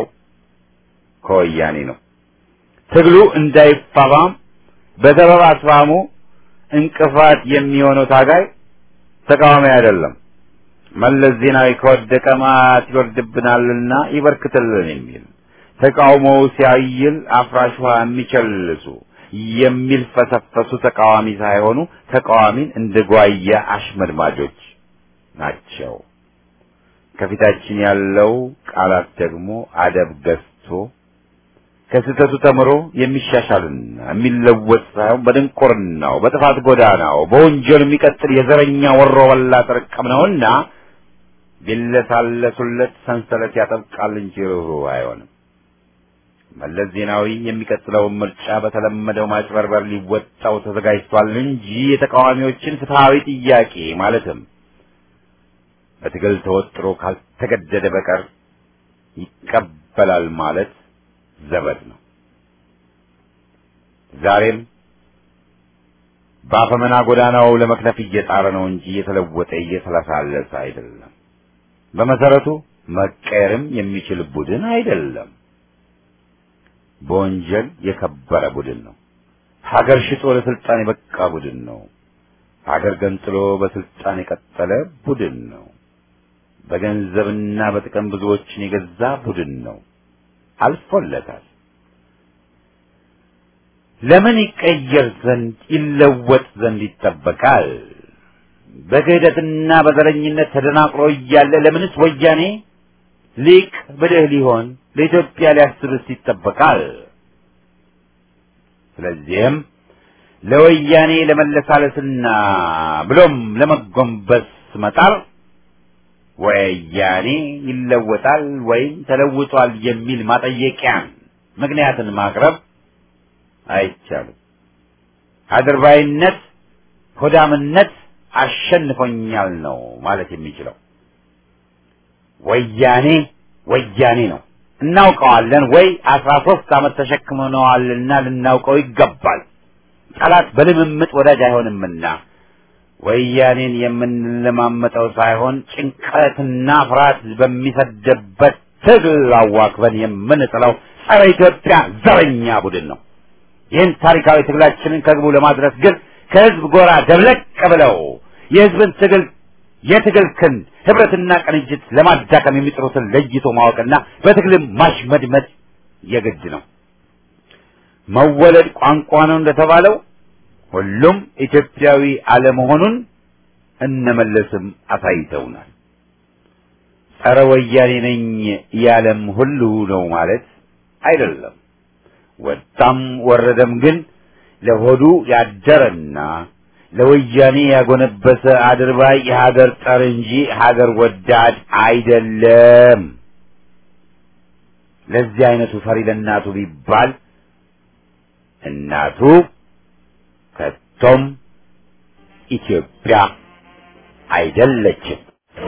ከወያኔ ነው። ትግሉ እንዳይፋፋም በሰበብ አስፋሙ እንቅፋት የሚሆነው ታጋይ ተቃዋሚ አይደለም። መለስ ዜናዊ ከወደቀ ማት ይወርድብናልና ይበርክትልን የሚል ተቃውሞው ሲያይል አፍራሽ ውሃ የሚቸልሱ የሚልፈሰፈሱ ተቃዋሚ ሳይሆኑ ተቃዋሚን እንደ ጓያ አሽመድማጆች ናቸው። ከፊታችን ያለው ቃላት ደግሞ አደብ ገዝቶ ከስህተቱ ተምሮ የሚሻሻልና የሚለወጥ ሳይሆን በድንቁርናው፣ በጥፋት ጎዳናው፣ በወንጀል የሚቀጥል የዘረኛ ወሮ በላ ጥርቅም ነውና ቢለሳለሱለት ሰንሰለት ያጠብቃል እንጂ ርኅሩህ አይሆንም። መለስ ዜናዊ የሚቀጥለውን ምርጫ በተለመደው ማጭበርበር ሊወጣው ተዘጋጅቷል እንጂ የተቃዋሚዎችን ፍትሐዊ ጥያቄ ማለትም በትግል ተወጥሮ ካልተገደደ በቀር ይቀበላል ማለት ዘበት ነው። ዛሬም በአፈመና ጎዳናው ለመክነፍ እየጣረ ነው እንጂ የተለወጠ እየተለሳለሰ አይደለም። በመሰረቱ መቀየርም የሚችል ቡድን አይደለም። በወንጀል የከበረ ቡድን ነው። ሀገር ሽጦ ለስልጣን የበቃ ቡድን ነው። ሀገር ገንጥሎ በስልጣን የቀጠለ ቡድን ነው። በገንዘብና በጥቅም ብዙዎችን የገዛ ቡድን ነው። አልፎለታል። ለምን ይቀየር ዘንድ ይለወጥ ዘንድ ይጠበቃል? በክህደትና በዘረኝነት ተደናቅሮ እያለ ለምንስ ወያኔ ሊቅ ብልህ ሊሆን ለኢትዮጵያ ሊያስብስ ይጠበቃል? ስለዚህም ለወያኔ ለመለሳለስና ብሎም ለመጎንበስ መጣር ወያኔ ይለወጣል ወይም ተለውጧል የሚል ማጠየቂያን ምክንያትን ማቅረብ አይቻልም። አድርባይነት፣ ሆዳምነት አሸንፎኛል ነው ማለት የሚችለው። ወያኔ ወያኔ ነው እናውቀዋለን ወይ አስራ ሶስት ዓመት ተሸክመነዋልና ልናውቀው ይገባል። ጠላት በልምምጥ ወዳጅ አይሆንምና ወያኔን የምንለማመጠው ሳይሆን ጭንቀትና ፍርሃት በሚሰደበት ትግል አዋክበን የምንጥለው ጸረ ኢትዮጵያ ዘረኛ ቡድን ነው። ይህን ታሪካዊ ትግላችንን ከግቡ ለማድረስ ግን ከህዝብ ጎራ ደብለቅ ብለው የህዝብን ትግል የትግል ክንድ ህብረትና ቅንጅት ለማዳከም የሚጥሩትን ለይቶ ማወቅና በትግልም ማሽመድመድ የግድ ነው። መወለድ ቋንቋ ነው እንደተባለው ሁሉም ኢትዮጵያዊ አለመሆኑን እነመለስም አሳይተውናል። ጸረ ወያኔ ነኝ ያለም ሁሉ ነው ማለት አይደለም። ወጣም ወረደም ግን ለሆዱ ያደረና ለወያኔ ያጎነበሰ አድርባይ የሀገር ጠር እንጂ ሀገር ወዳድ አይደለም። ለዚህ አይነቱ ፈሪ ለእናቱ ቢባል እናቱ ከቶም ኢትዮጵያ አይደለችም።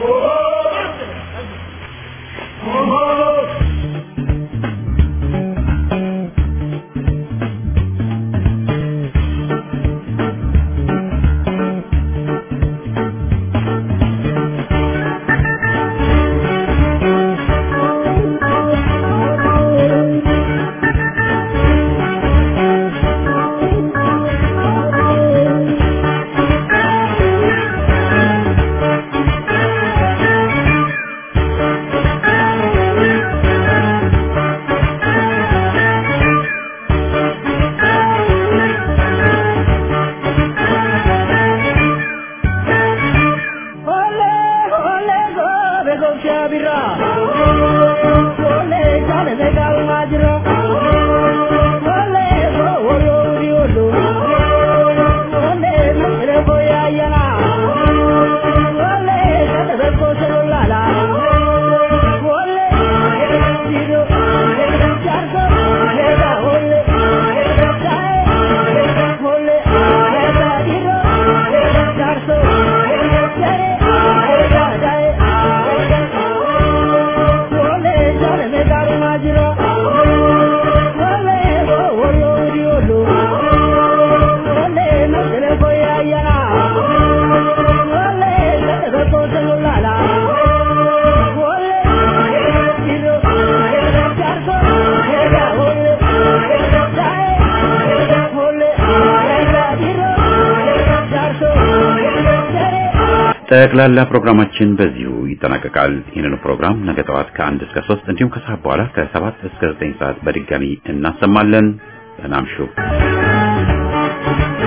ጠቅላላ ፕሮግራማችን በዚሁ ይጠናቀቃል። ይህንኑ ፕሮግራም ነገ ጠዋት ከአንድ እስከ ሶስት እንዲሁም ከሰዓት በኋላ ከሰባት እስከ ዘጠኝ ሰዓት በድጋሚ እናሰማለን። ደህና እምሹ።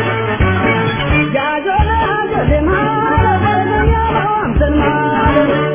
Ya yo le hago de mal, pero ya no